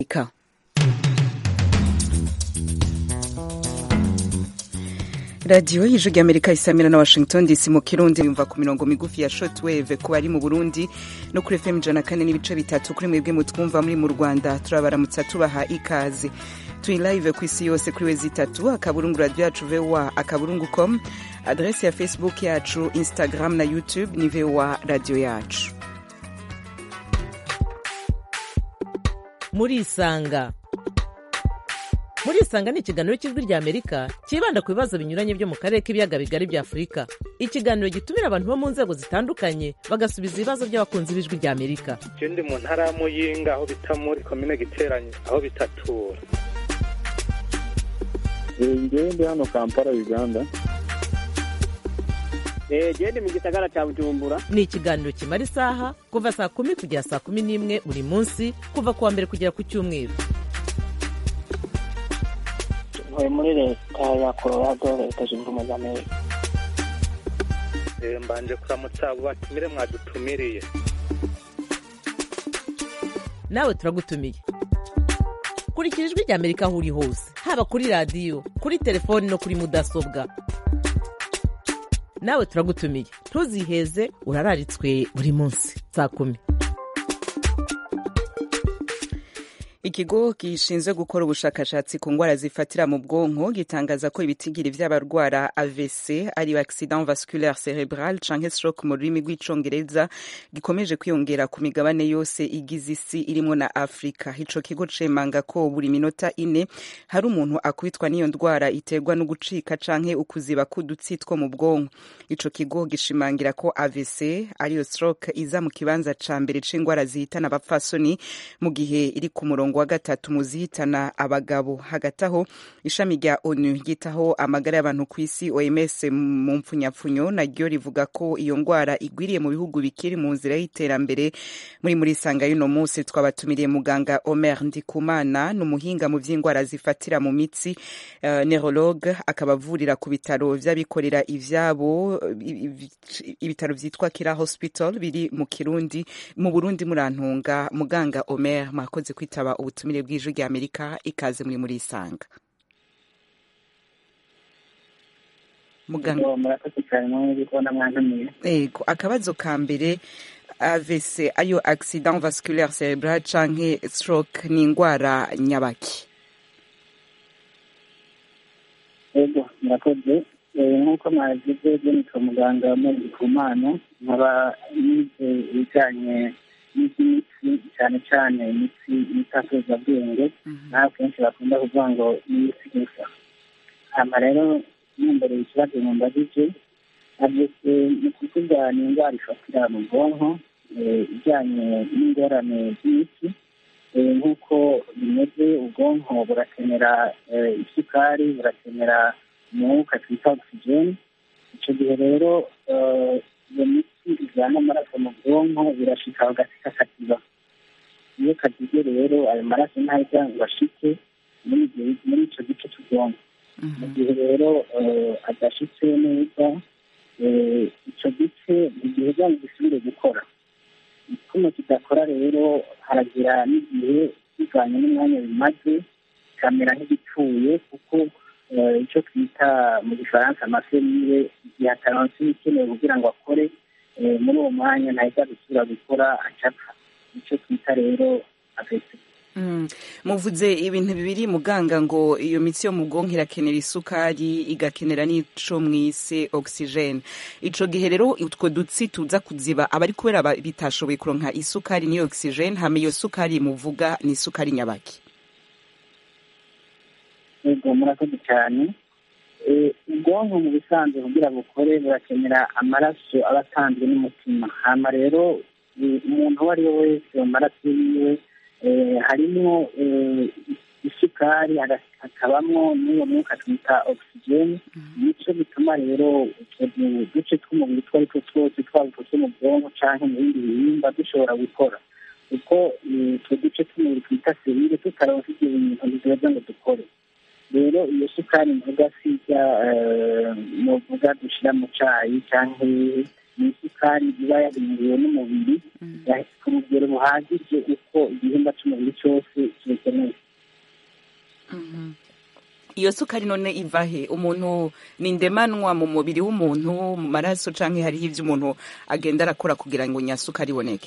Ika. radiyo y'ijwi ry'amerika isamira na washington dc mu kirundi yumva ku mirongo migufi ya shortwave ku bari mu burundi no kuri fm ijana kane n'ibice bitatu kuri mwebwe mutwumva muri mu rwanda turabaramutsa tubaha ikaze turi live ku isi yose kuri wezi itatu akaburungu radiyo yacu voa akaburungu com adresi ya facebook yacu instagram na youtube ni voa radiyo yacu murisanga murisanga ni ikiganiro cy'ijwi rya amerika cyibanda ku bibazo binyuranye byo mu karere k'ibiyaga bigari bya afurika ikiganiro gitumira abantu bo mu nzego zitandukanye bagasubiza ibibazo by'abakunzi b'ijwi rya amerika je ndi mu ntara ya muyinga aho bita muri komine giteranye aho bitatura ngewe ndi hano kampala uganda gende mu gisagara cya bujumbura ni ikiganiro kimara isaha kuva saa kumi kugera saa kumi n'imwe buri munsi kuva ku wa mbere kugera ku cyumweru ntuye muri leta ya colorado leta zunze ubumwe za amerika Eh, mbanje kuramutsa abo batumire mwadutumiriye nawe turagutumiye kurikira ijwi rya amerika aho uri hose haba kuri radiyo kuri telefoni no kuri mudasobwa nawe turagutumiye ntuziheze urararitswe buri munsi saa kumi ikigo gishinzwe gukora ubushakashatsi ku ndwara zifatira mu bwonko gitangaza ko ibitigiri vy'abarwara AVC ari accident vasculaire cerebral canke stroke mu rurimi rw'icongereza gikomeje kwiyongera ku migabane yose igize isi irimwo na Afrika ico kigo cemanga ko buri minota ine hari umuntu akubitwa n'iyo ndwara iterwa no gucika canke ukuziba k'udutsi two mu bwonko ico kigo gishimangira ko AVC ariyo stroke iza mu kibanza ca mbere c'indwara zihitana abapfasoni mu gihe iri ku murongo wa gatatu mu zihitana abagabo hagati aho ishami rya onu ryitaho amagara y'abantu ku isi oms mu mpfunyapfunyo naryo rivuga ko iyo ndwara igwiriye mu bihugu bikiri mu nzira y'iterambere muri muri sanga y'uno munsi twabatumiriye muganga omer ndikumana ni umuhinga mu by'indwara zifatira mu mitsi uh, neurologue akaba avurira ku bitaro vy'abikorera ivyabo ibitaro vyitwa kira hospital biri mu kirundi mu burundi murantunga muganga omer mwakoze kwitaba ubutumire bw'ijwi rya amerika ikaze muri muri isanga muganga murakoze cyane muri kubona mwantumiye ego akabazo ka mbere AVC ayo accident vasculaire cerebral canke stroke ni indwara nyabaki ego murakoze nk'uko mwabivuze byo nitwa muganga muri kumana nkaba nize ibijyanye n'iby'imitsi cyane cyane imitsi y'itakarizabwenge naho kenshi bakunda kuvuga ngo n'imitsi gusa hama rero numbereye ikibazo mumbajije avese ni ukuvuga ni indwara ifatira mu bwonko ijyanye n'ingorane z'imitsi nk'uko bimeze ubwonko burakenera isukari burakenera umwuka twita ogisijeni icyo gihe rero iyo mitsi ijyana amaraso mu bwonko birashika bagasika katiba iyo kagize rero ayo maraso ntajya ngo ashike muri icyo gice cy'ubwonko mu gihe rero adashitse neza icyo gice igihe byanyu gisubire gukora kuno kidakora rero haragira n'igihe bivanye n'umwanya bimaze kamera nk'igipfuye kuko icyo twita mu gifaransa amaserire igihe ataronse ibikenewe kugira ngo akore muri uwo mwanya ntahita gusubira gukora acapfa icyo twita rero afesi muvuze ibintu bibiri muganga ngo iyo mitsi yo mu bwonko irakenera isukari igakenera n'ico mwise oxygene ico gihe rero utwo dutsi tuza kuziba aba ari kubera bitashoboye kuronka isukari n'iyo oxygene hama iyo sukari muvuga ni isukari nyabaki yego murakoze cyane ubwonko mu bisanzwe kugira bukore burakenera amaraso aba atanzwe n'umutima hama rero umuntu uwo ari we wese mu maraso yiwe harimo isukari hakabamo n'iyo mwuka twita ogisijeni nicyo bituma rero utwo duce tw'umubiri utwo ari two twose twaba utwo mu bwonko cyangwa mu bindi bihimba dushobora gukora kuko utwo duce tw'umubiri twita serire tutaronse ibyo bintu bizoza ngo dukore rero iyo sukari mvuga sijya muvuga dushyira mu cyayi cyangwa ni isukari isukari iba yahinduwe n'umubiri ku rugero buhagije uko igihimba cy'umubiri cyose kibikeneye iyo sukari none iva he umuntu ni ndemanwa mu mubiri w'umuntu mu maraso cyangwa hariho ibyo umuntu agenda arakora kugira ngo nyasukari iboneke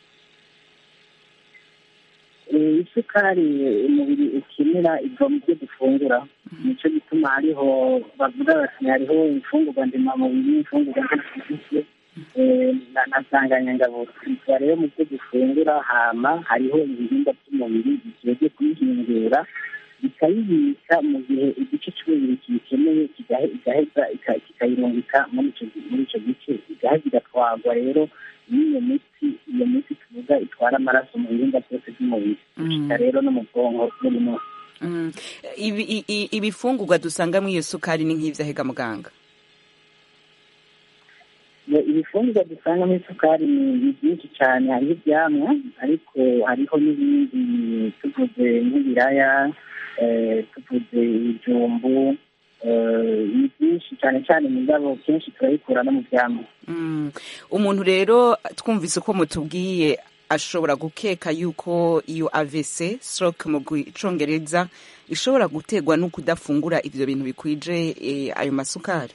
isukari umubiri ukenera iva mu byo dufungura nicyo gituma hariho bavuga bati hariho imfungurwa ndemamubiri imfungurwa ndemamubiri na nsanganyangabo tuba rero mu byo dufungura hama hariho ibihingwa by'umubiri bigiye kuyihingura bikayibika mu gihe igice cy'umubiri kiyikeneye kigaheza kikayirungika muri icyo gice igaheza igatwarwa rero n'iyo miti iyo miti tuvuga itwara amaraso mu bihingwa byose by'umubiri gushika rero no mu bwonko buri munsi ibifungurwa dusanga muri iyo sukari ni nk'ibyahega muganga ibifungurwa dusanga muri isukari ni byinshi cyane hariho ibyamwa ariko hariho n'ibindi tuvuze nk'ibiraya tuvuze ibijumbu ni byinshi cyane cyane mugabo kenshi turabikura no mu byamwa umuntu rero twumvise uko mutubwiye ashobora gukeka yuko iyo avc stroke mu cyongereza ishobora guterwa no kudafungura ibyo bintu bikwije ayo masukari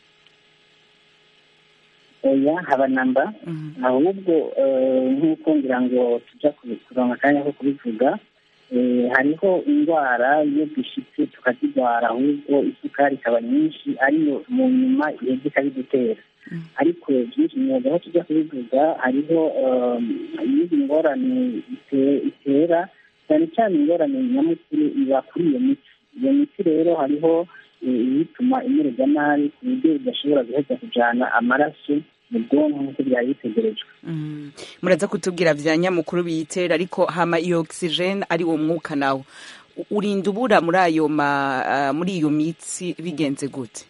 oya haba namba ahubwo nk'uko ngira ngo tujya kuronka akanya ko kubivuga hariho indwara iyo dushyitse tukazirwara ahubwo isukari ikaba nyinshi ariyo mu nyuma iheza ikabidutera ariko byinshi imyuga aho tujya kubivuga hariho iyindi ngorane itera cyane cyane ingorane nyamukuru iba kuri iyo miti iyo miti rero hariho ibituma imererwa nabi ku buryo idashobora guheza kujyana amaraso mu bwonko nk'uko byari bitegerejwe muraza kutubwira bya nyamukuru biyitera ariko hama iyo ogisijeni ari uwo mwuka nawo urinda ubura muri ayo muri iyo mitsi bigenze gute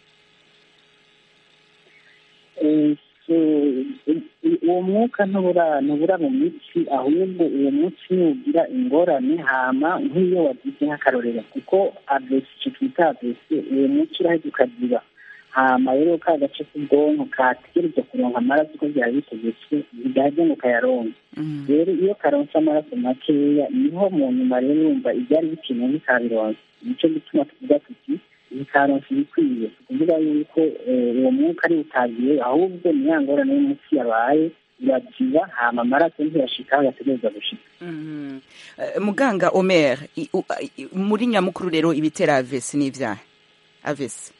uwo mwuka ntubura ntubura mu mitsi ahubwo uwo munsi nugira ingorane hama nk'iyo wagize nk'akarorero kuko avesi icyo twita avesi uwo munsi urahita ukagira hama rero ka gace k'ubwonko kategereza kuronka amaraso uko byari bitegetswe bigahita ngo kayaronke rero iyo karonse amaraso makeya niho mu nyuma rero urumva ibyari bikenewe ntikabironse nicyo gituma tuvuga tuti ntikaronse ibikwiye tukuvuga yuko uwo mwuka ari utagiye ahubwo ni ya ngorane y'umunsi yabaye iragiba hama amaraso ntiyashika aho yategereza gushika muganga omer muri nyamukuru rero ibitera avesi ni ibyaha avesi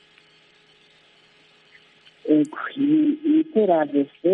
ibitera avese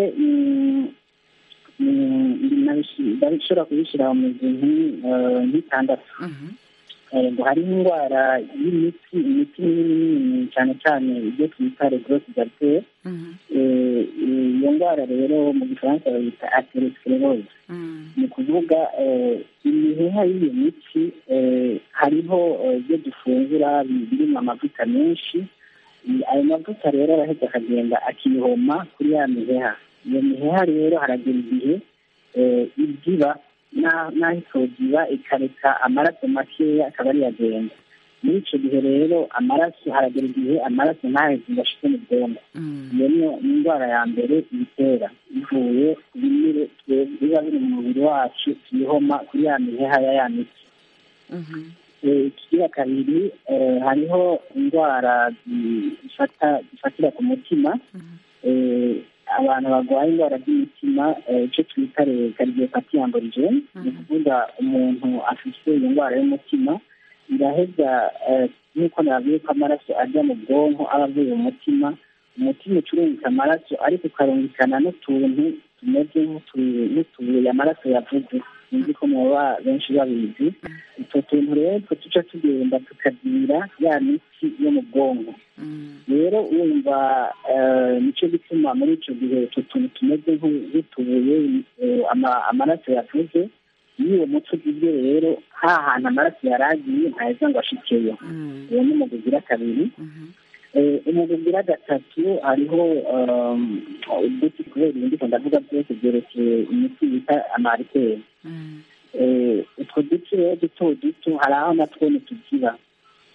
ndabishobora kubishyira mu mizi nk'itandatu ngo hariho indwara y'imiti imiti minini cyane cyane ibyo twita regrosse gartere iyo ndwara rero mu gifaransa bayita aterosclerose ni ukuvuga imiheha y'iyo miti hariho ibyo dufungura birimo amavuta menshi ayo mavuta rero arahita akagenda akihoma kuri ya miheha iyo miheha rero haragera igihe ibyiba n'aho itogiba ikareka amaraso makeya akaba ariyo agenda muri icyo gihe rero amaraso haragera igihe amaraso ntaheze ngo ashike mu bwonko iyo niyo ni indwara ya mbere ibitera ivuye ku binure biba biri mu mubiri wacu tuyihoma kuri ya miheha ya ya miti ikigira kabiri hariho indwara zifatira ku mutima abantu barwaye indwara z'imitima icyo twita kariyopati amborigene ni ukuvuga umuntu afite iyo ndwara y'umutima iraheza nk'uko nabwiye ko amaraso ajya mu bwonko aba avuye mu mutima umutima ucurungika amaraso ariko ukarungikana n'utuntu tumeze nk'utubuye amaraso yavuze sinzi ko muba benshi babizi utwo tuntu rero two tuca tugenda tukagira ya miti yo mu bwonko rero wumva nicyo gituma muri icyo gihe utwo tuntu tumeze nk'utubuye amaraso yavuze iyo uwo muti ugizwe rero ha hantu amaraso yari agiye ntaheza ngo ashikeyo uwo ni umugwi ugira kabiri umugwi ugira gatatu hariho uduti kubera ibindi ndavuga byose byerekeye imiti bita amariteri utwo duti rero duto duto hari aho natwo ntitugira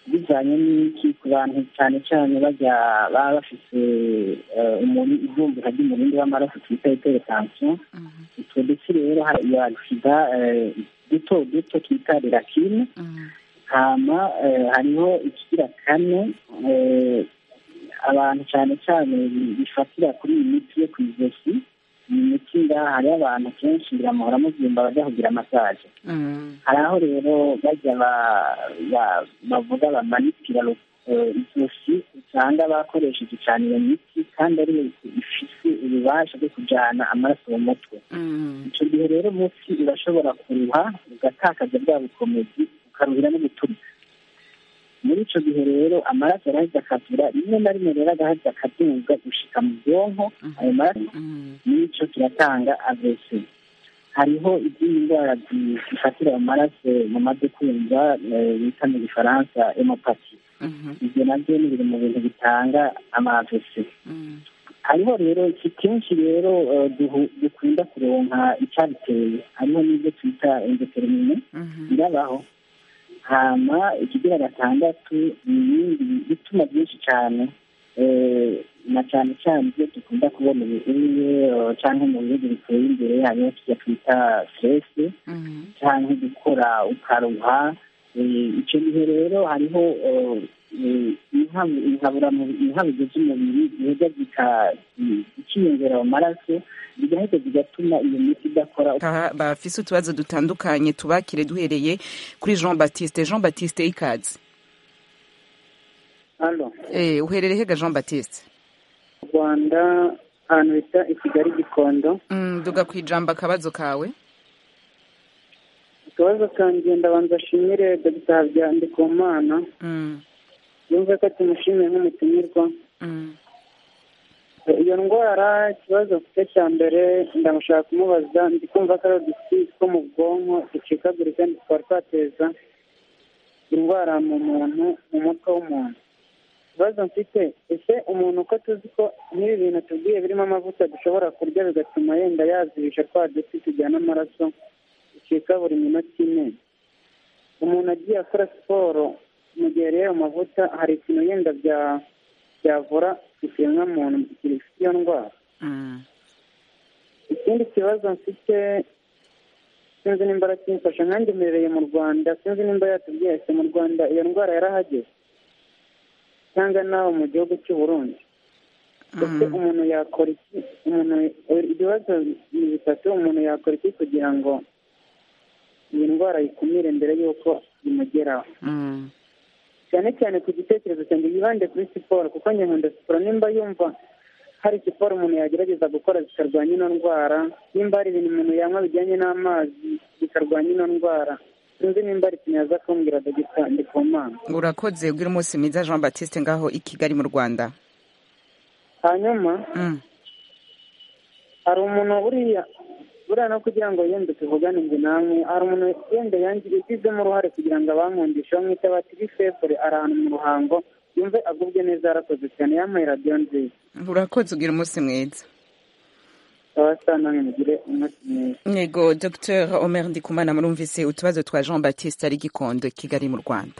bijyanye n'iki ku bantu cyane cyane bajya baba bafite ivumbura ry'umurindi w'amaraso twita iteretansiyo utwo dutsi rero hari iyo agisida duto duto twita rirakine hama hariho ikigira kane abantu cyane cyane bifatira kuri iyi miti yo ku ijosi iyi miti ngaha hariho abantu kenshi biramuhora muzimba bajya kugira masaje hari aho rero bajya bavuga bamanitira ijosi usanga bakoresheje cyane iyo miti kandi ari ifite ububasha bwo kujyana amaraso mu mutwe icyo gihe rero munsi urashobora kuruha ugatakaza bwa bukomezi ukaruhira no guturika muri icyo gihe rero amaraso arahita akavura rimwe na rimwe rero agahita akaduga gushika mu bwonko ayo maraso n'icyo kiratanga avese hariho izindi ndwara zifatira mu maraso mu madukumva bita mu gifaransa emopati ibyo nabyo ni biri mu bintu bitanga amavese hariho rero iki kenshi rero dukunda kuronka icyabiteye hariho n'ibyo twita endotermine birabaho hama ikigira gatandatu ni ibindi bituma byinshi cyane na cyane cyane ibyo dukunda kubona ubuye cyangwa mu bihugu biteye imbere hariho tujya twita stress cyangwa gukora ukaruha icyo gihe rero hariho inkabuzo z'umubiri ziheza zikiyongera mu maraso zigahita zigatuma iyo miti idakora bafise utubazo dutandukanye tubakire duhereye kuri jean baptiste jean baptiste ikaze eh uherereye hega jean baptiste rwanda ahantu bita i kigali gikondo duga ku ijambo akabazo kawe akabazo kanjye ndabanza ashimire dogita habiyandi ku mana yumve ko tumushimiye nk'umutumirwa iyo ndwara ikibazo mfite cya mbere ndamushaka kumubaza ndi kumva ko ari udutsi two mu bwonko ducikagurika tukaba twateza indwara mu muntu mu mutwe w'umuntu ikibazo mfite ese umuntu uko tuzi ko nk'ibi bintu tubwiye birimo amavuta dushobora kurya bigatuma yenda yazibisha twa duti tujyana amaraso ducika buri minota ine umuntu agiye akora siporo mu gihe rero amavuta hari ikintu yenda bya byavura ikiremwamuntu gifite iyo ndwara ikindi kibazo mfite sinzi nimba arakimfasha nkanjye mbereye mu rwanda sinzi nimba yatubwiye ese mu rwanda iyo ndwara yarahageze cyangwa nawe mu gihugu cy'u Burundi ese umuntu yakora iki umuntu ibibazo ni bitatu umuntu yakora iki kugira ngo iyi ndwara yikumire mbere y'uko imugeraho cyane cyane ku gitekerezo cyanjye yibande kuri siporo kuko nkunda siporo nimba yumva hari siporo umuntu yagerageza gukora zikarwanya ino ndwara nimba hari ibintu umuntu yanywa bijyanye n'amazi bikarwanya ino ndwara sinzi nimba ari ikintu yaza kumbwira dogita ndi ku mana urakoze ubwira umunsi mwiza jean batiste ngaho i kigali mu rwanda hanyuma hari umuntu buriya buriya no kugira ngo yende tuvugane ngo namwe hari umuntu yenda yagizemo uruhare kugira ngo abankundishe bamwite bati bifefure ari ahantu mu ruhango yumve agubwe neza yarakoze cyane yampaye radiyo nziza urakoze ugira umunsi mwiza yego dr omer ndikumana murumvise utubazo twa jean baptiste ari gikondo kigali mu rwanda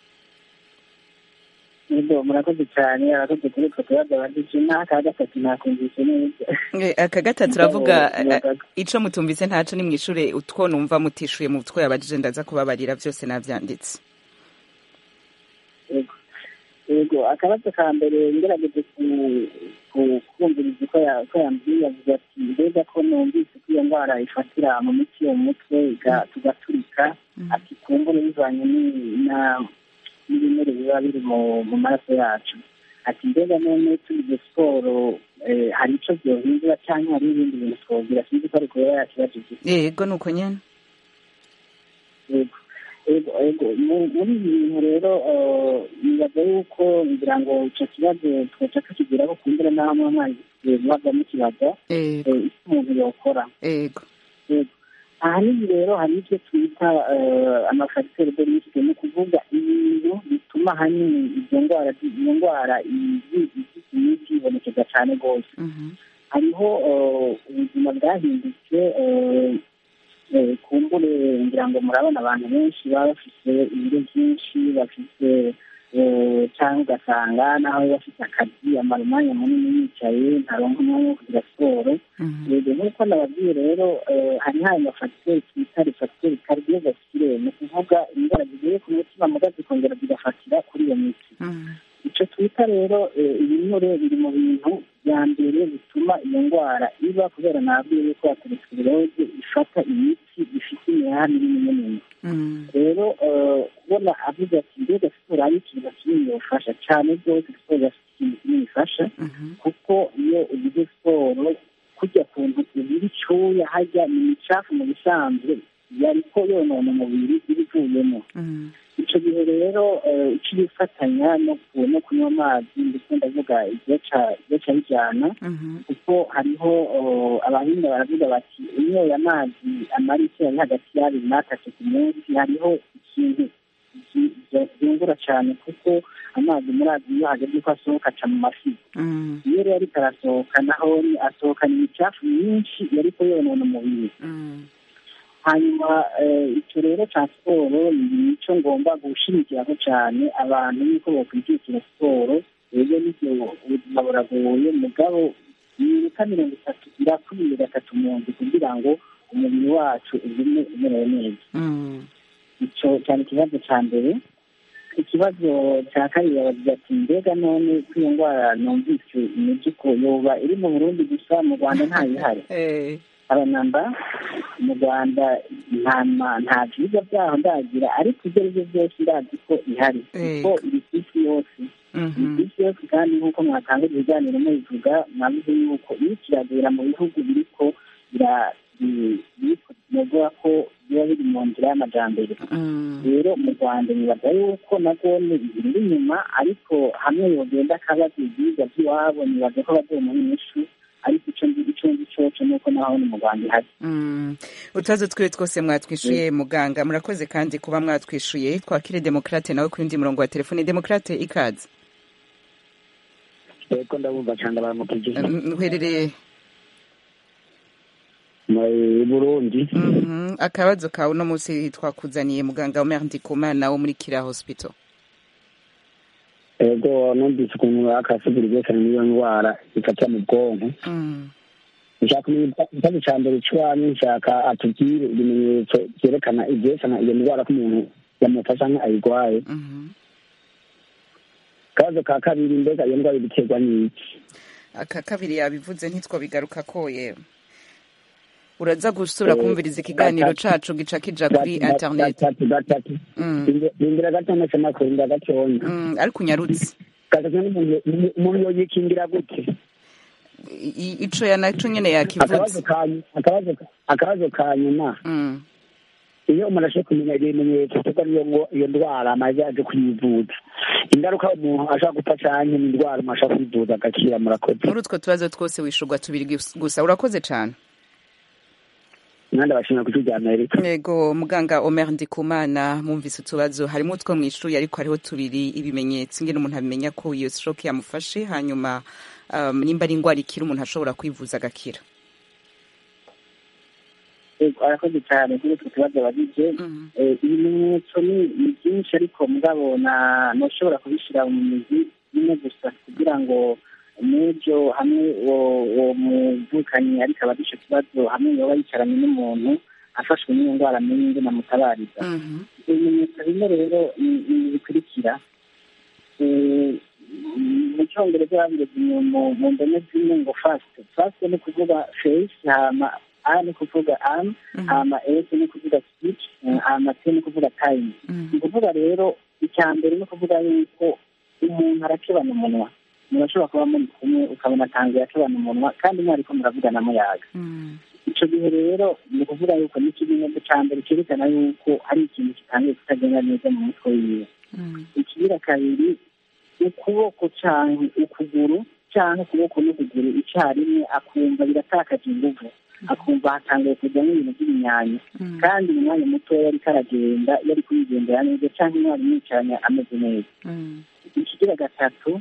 yego murakoze cyane arakoze kuri utwo tubazo abadije n'aka gatatu nakumvise neza aka gatatu uravuga ico mutumvise ntaco ni mwishure utwo numva mutishuye mu two yabajije ndaza kubabarira vyose navyanditse yego yego akabazo ka mbere ngerageje kumviriza uko yambwiye avuga ati mbega ko numvise ko iyo ndwara ifatira mu mitsi yo mu mutwe tugaturika ati kumbure bivanye n'ibinure biba biri mu maraso yacu ati mbega none tugize siporo hari icyo byohindura cyangwa hari ibindi bintu twogira sinzi ko ari kubera yakibajije yego ni uko nyine yego ego muri ibi bintu rero nibaza yuko ngira ngo icyo kibazo twaca tukigeraho kumbura n'aho amazi muhagamo ikibazo icyo umuntu yokora ego ahanini rero hari ibyo twita amafagiteri de risike ni ukuvuga ibintu bituma ahanini izo ndwara iyo ndwara imiti ibonekeza cyane rwose hariho ubuzima bwahindutse eh, kumbure ngira ngo murabona abantu benshi baba bafite ibiro byinshi bafite eh, cyangwa ugasanga naho baba bafite akazi amara umwanya munini yicaye ntaronka umwanya wo kugira siporo yego nk'uko nababwiye rero eh, hari hayo mafagiteri twita refagiteri kardiovasculaire ni ukuvuga indwara zigiye ku mutima muga zikongera zigafatira kuri iyo mitsi icyo twita rero eh, ibinure biri mu bintu bya mbere bituma iyo ndwara iba kubera nabwiye yuko aterosclerose ifata imitsi ifite imihaha minini minini rero eh, kubona avuze ati mbega siporo ari ikintu kinini yofasha cyane rwose siporo yafite ikintu kinini ifasha kuko iyo ugize siporo kujya ku ntu ubira icyuya hajya ni imicafu mu bisanzwe yariko yonona umubiri iba ivuyemo icyo gihe rero eh, icyo bifatanya no ku- no kunywa amazi ndetse ndavuga igica bijyana kuko hariho oh, abahinga baravuga bati unyoye amazi amaritiro ari hagati y'abiri n'atatu ku munsi hariho ikintu ki- bya- byungura cyane kuko amazi muri azi iyo hageze ko asohoka aca mu mafi iyo rero ariko arasohoka naho ni- asohokana imicafu myinshi yariko yonona umubiri hanyuma eh, icyo rero cya siporo ni icyo ngomba gushimikiraho cyane abantu yuko bakwijukira siporo rero n'ibyo ubuzima buragoye mugabo iminota mirongo itatu irakwiye gatatu mu nzu kugira ngo umubiri wacu ugume umerewe neza icyo cyane ikibazo cya mbere ikibazo cya kabiri babagira ati mbega none ko iyo ndwara numvise imivuduko yoba iri mu burundi gusa mu rwanda ntayihari abanamba mu rwanda nta ma- nta byiza byaho ndagira ariko ibyo ari byo byose ndazi ko ihari kuko iri ku isi yose iri ku isi yose kandi nk'uko mwatanga ibiganiro mubivuga mwavuze yuko iyo kiragera mu bihugu biriko bira- bi- biriko binogoya ko biba biri mu nzira y'amajambere rero mu rwanda nibaza yuko nabwo biri inyuma ariko hamwe yogenda akabaza ibyiza by'iwabo nibaza ko bazomuha inyishu ariko icyo nzi icyo nzi cyoco ni uko naho ni mu rwanda ihari Mm. utubazo twiwe twose mwatwishuye muganga murakoze kandi kuba mwatwishuye twakire demokrate nawe ku yundi murongo wa telefone demokrate ikaze yego ndabumva cyane baramukije Mm, uherereye mu burundi Mhm. akabazo kawe uno munsi twakuzaniye muganga Omer Ndikumana wo muri Kira Hospital yego numvise ukuntu akasigura ibyerekana n'iyo ndwara ifatira mu bwonko Mm. nshaka kumenya ikibazo cya mbere cy'iwanyu nshaka atubwire ibimenyetso byerekana ibyerekana iyo ndwara ko umuntu yamufasha nka ayirwaye Mhm. akabazo ka kabiri mbega iyo ndwara ibiterwa n'iki aka kabiri yabivuze ntitwabigaruka ko yewe uraza gusubira Eh, kumviriza ikiganiro cacu gica kija kuri internet gatatu gatatu Mm. rindira gato ndetse nakurinda gatonya Mm, ariko unyarutse gatatu n'umuntu umuntu yoyikingira gute I- i- ico ya naco nyene akabazo yakivuze ka akabazo akabazo ka nyuma Mm. iyo umuntu ashoboye kumenya ibimenyetso tuko niyo ngo iyo ndwara amaze aje kuyivuza ingaruka umuntu ashobora gupfa canke ni indwara umuntu ashobora kwivuza agakira murakoze muri utwo tubazo twose wishurwa tubiri gus- gusa urakoze cane mwanda bashimira ku rya amerika yego muganga Omer Ndikumana mwumvise utubazo harimo utwo mwishuye ariko hariho tubiri ibimenyetso ingene umuntu abimenya ko iyo stroke yamufashe hanyuma um, nimba ari indwara ikira umuntu ashobora kwivuza agakira Yego, arakoze cyane kuri utwo tubazo bagize Eh, ibimenyetso ni ni byinshi ariko mugabo na ntushobora kubishyira mu mizi imwe gusa kugira ngo n'ibyo hamwe uwo uwo muvukanyi ariko aba icyo kibazo hamwe yoba yicaranye n'umuntu afashwe n'iyo ndwara amenye ingene amutabariza ibimenyetso bimwe rero ni ni ibi bikurikira Eh, mu cyongereza babireze mu mu ndome zimwe ngo fasite fasite ni ukuvuga feyisi hama a ni kuvuga am hama esi ni kuvuga speech eh, hama t ni kuvuga time ni ukuvuga rero icya mbere ni ukuvuga yuko umuntu arakebana umunwa murashobora kuba muri kumwe ukabona atangiye akebana umunwa kandi mwariko muravugana muyaga icyo gihe rero ni ukuvuga yuko ni ikimenyetso cya mbere cyerekana yuko hari ikintu kitangiye kutagenda neza mu mutwe wiwe ikigira kabiri ukuboko cyangwa ukuguru cyangwa ukuboko n'ukuguru icyarimwe akumva biratakaje inguvu akumva hatangiye kujyamo ibintu by'ibinyanyo kandi mu mwanya mutoya ariko aragenda yari kuyigendera neza cyangwa umwarimu yicaranye ameze neza ikigira gatatu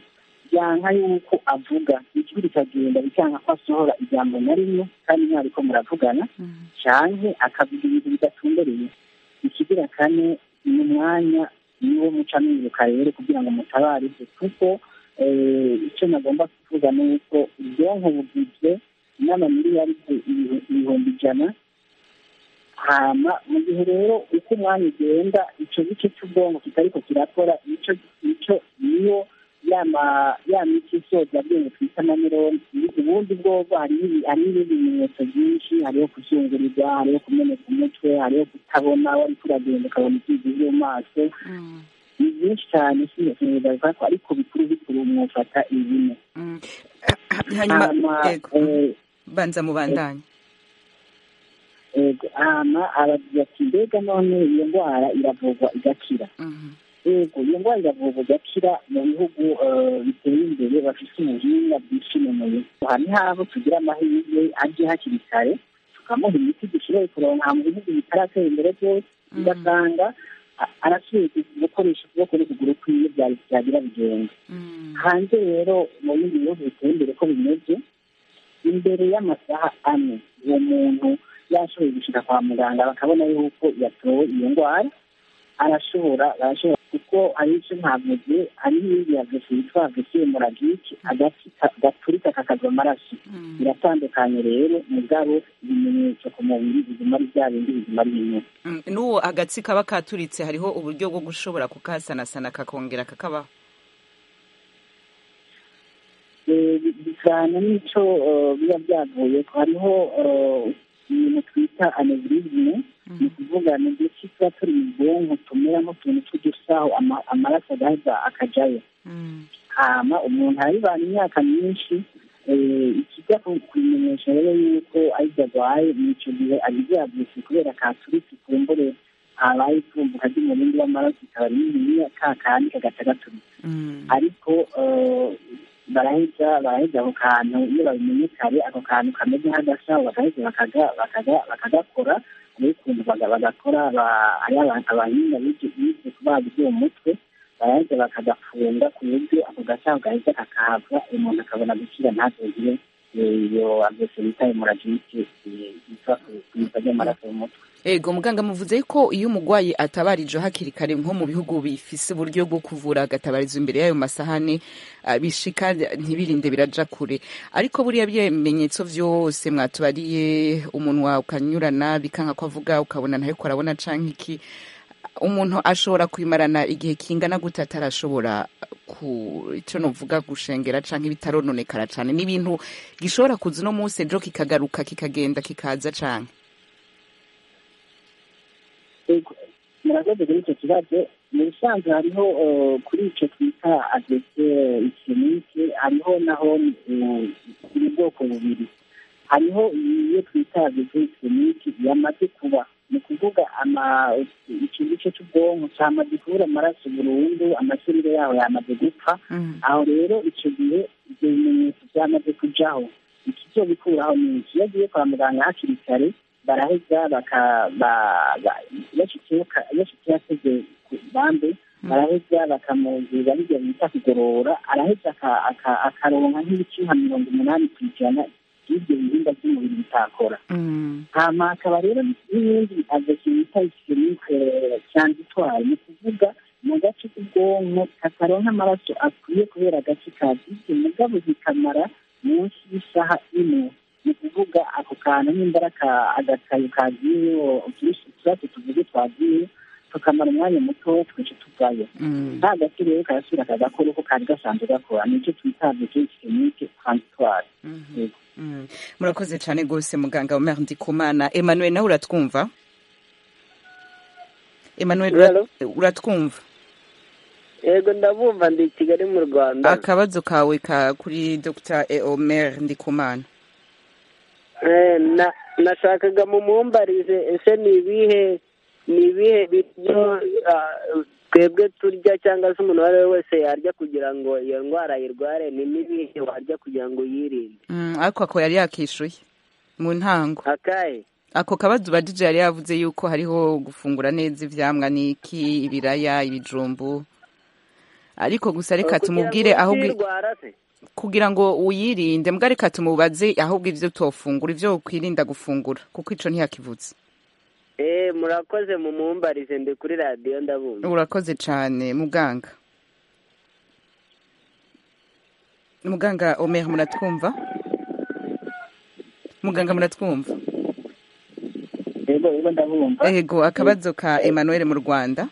byanka yuko avuga ijwi rikagenda bikanga ko asohora ijambo na rimwe kandi mwariko muravugana canke akavuga ibintu bidatumbereye ikigira kane ni umwanya niwo muca mwibuka rero kugira ngo mutabarize kuko eh, icyo nagomba kuvuga ni uko ubwonko bugizwe n'amamiliyari ibihumbi ijana hama mu gihe rero uko umwanya ugenda icyo gice cy'ubwonko kitariko kirakora nicyo nicyo niyo yama ya miti isoza bwenge twita amanironi ubundi bwobwo hariho ibi- hariho ibindi bimenyetso byinshi hariho kuzungurirwa hariho kumeneka umutwe hariho kutabona wari kuragenda ukabona ibyizi byo mu maso ni byinshi cyane sinzi ko ariko bikuru bikuru mwufata ibine Mm. hanyuma hama yego eh, banza mubandanye yego hama aragira ati mbega none iyo ndwara iravurwa igakira Mhm. yego iyo ndwara iravurwa igakira mu bihugu eh, biteye imbere bafite ubuhinga bwishimenuye aha ni habo tugira amahirwe aje hakiri kare tukamuha imiti dushoboye kuronka mu bihugu bitaratera imbere byose ugasanga a- arasubiye gukoresha ukuboko n'ukuguru kwiwe byari byagira bigenda Mm. hanze rero mu bindi bihugu biteye imbere ko bimeze imbere y'amasaha ane uwo muntu yashoboye gushika kwa muganga bakabona yuko yatowe iyo ndwara arashobora arashobora kuko hari icyo ntavuze hari n'iyindi yavese yitwa avese hemoragike agati ka- gaturika kakava amaraso Mm. biratandukanye rero mugabo ibimenyetso ku mubiri biguma ari bya bindi biguma ari bimwe Mm. n'uwo agatsi kaba katuritse hariho uburyo bwo gushobora kukasanasana kakongera kakabaho Eh, bijyana n'icyo eh, biba byavuye ko hariho eh, ibintu twita anevrizme ni ukuvuga ni uduce tuba turi mu bwonko tumera nk'utuntu tw'udusaho ama- amaraso agaheza akajyayo Mm. hama umuntu arabibana imyaka myinshi eh, ikijya ku- kubimenyesha rero yuko aribyo arwaye ni icyo gihe agize yabyutse kubera katuritse kumbure habaye itumbuka ry'umurindi w'amaraso ikaba rininiya ka kandi kagaca gaturitse Mm. ariko eh, baraheza baraheza ako kantu iyo babimenye kare ako kantu kameze nk'agasaho bagaheza bakaga- bakaga- bakagakora hariho ukuntu baga- bagakora ba- hariho abantu abahinga bize bize kubaga iby'uwo mutwe baraheza bakagafunga ku buryo ako gasaho gaheza kakahava umuntu akabona gukira ntazogire eh, iyo agese bita hemoragike yitwa kuyiva ry'amaraso mu mutwe ego muganga muvuze ko iyo umurwayi atabarije hakiri kare nko mu bihugu bifise uburyo bwo kuvura agatabarizwa imbere y'ayo masahani ah, bishika ntibirinde biraja kure ariko buriya bimenyetso vyose mwatubariye umunwa ukanyurana bikanka ko avuga ukabona ntariko arabona canke iki umuntu ashobora kwimarana igihe kingana gute atarashobora ku ico novuga gushengera canke bitarononekara cane n'ibintu gishobora kuza uno munsi ejo kikagaruka kikagenda kikaza canke Ego, murakoze kuri icyo kibazo mu bisanzwe hariho eh, kuri icyo twita agese ikinike hariho naho eh, buri bwoko bubiri hariho iyo twita agese ikinike yamaze kuba ni ukuvuga ama icyo gice cy'ubwonko cyamaze kubura amaraso burundu amasirire yaho yamaze gupfa Mm. aho rero icyo gihe ibyo bimenyetso byamaze kujaho ikizobikuraho ni iki iyo agiye kwa muganga hakiri kare baraheza baka ba- ba- yashitseyo ka- yashitseyo ateze ku bambe baraheza bakamuzira bijya bita kugorora araheza aka- aka- akaronka nk'ibice nka mirongo umunani ku ijana by'ibyo bihimba by'umubiri bitakora Mm. hama hakaba rero n'ibindi agaki bita ikirinike cyanditwaye ni ukuvuga mu gace k'ubwonko kataronka amaraso akwiye kubera agace kazibye mugabo zikamara munsi y'isaha imwe ni ukuvuga ako kantu n'imbara agakayo kagiye utubazo tuvuge twagiye tukamara umwanya muto twica tuvayo Mm. nta gace rero karasubira kagakora uko kari gasanzwe gakora nicyo twita agaki kirinike transitware Mhm. Yego. Mm. murakoze cyane rwose muganga Omer Ndikumana Emmanuel nawe uratwumva Emmanuel ura- Hello? uratwumva yego ndabumva ndi i kigali mu rwanda akabazo kawe ka kuri Dr Omer Ndikumana Eh, na nashakaga mumumbarize ese ni ibihe ni ibihe biryo ah, twebwe turya cyangwa se umuntu uwo ari we wese yarya kugira ngo iyo ndwara ayirware ni n'ibihe warya kugira ngo uyirinde Mm, ariko ako yari yakishuye mu ntango akahe ako kabazo ubajije yari yavuze yuko hariho gufungura neza ivyamwa n'iki ibiraya ibijumbu ariko gusa reka tumubwire ahubwo kugira ngo uyirinde mbwa reka tumubaze ahubwo ivyo utofungura ivyo ukwirinda gufungura kuko ico ntiyakivutse eh murakoze mumumbarize ndi kuri radiyo ndabumva urakoze cane muganga muganga omer muratwumva muganga muratwumva yego yego ndabumva ego akabazo ka emmanuel mu rwanda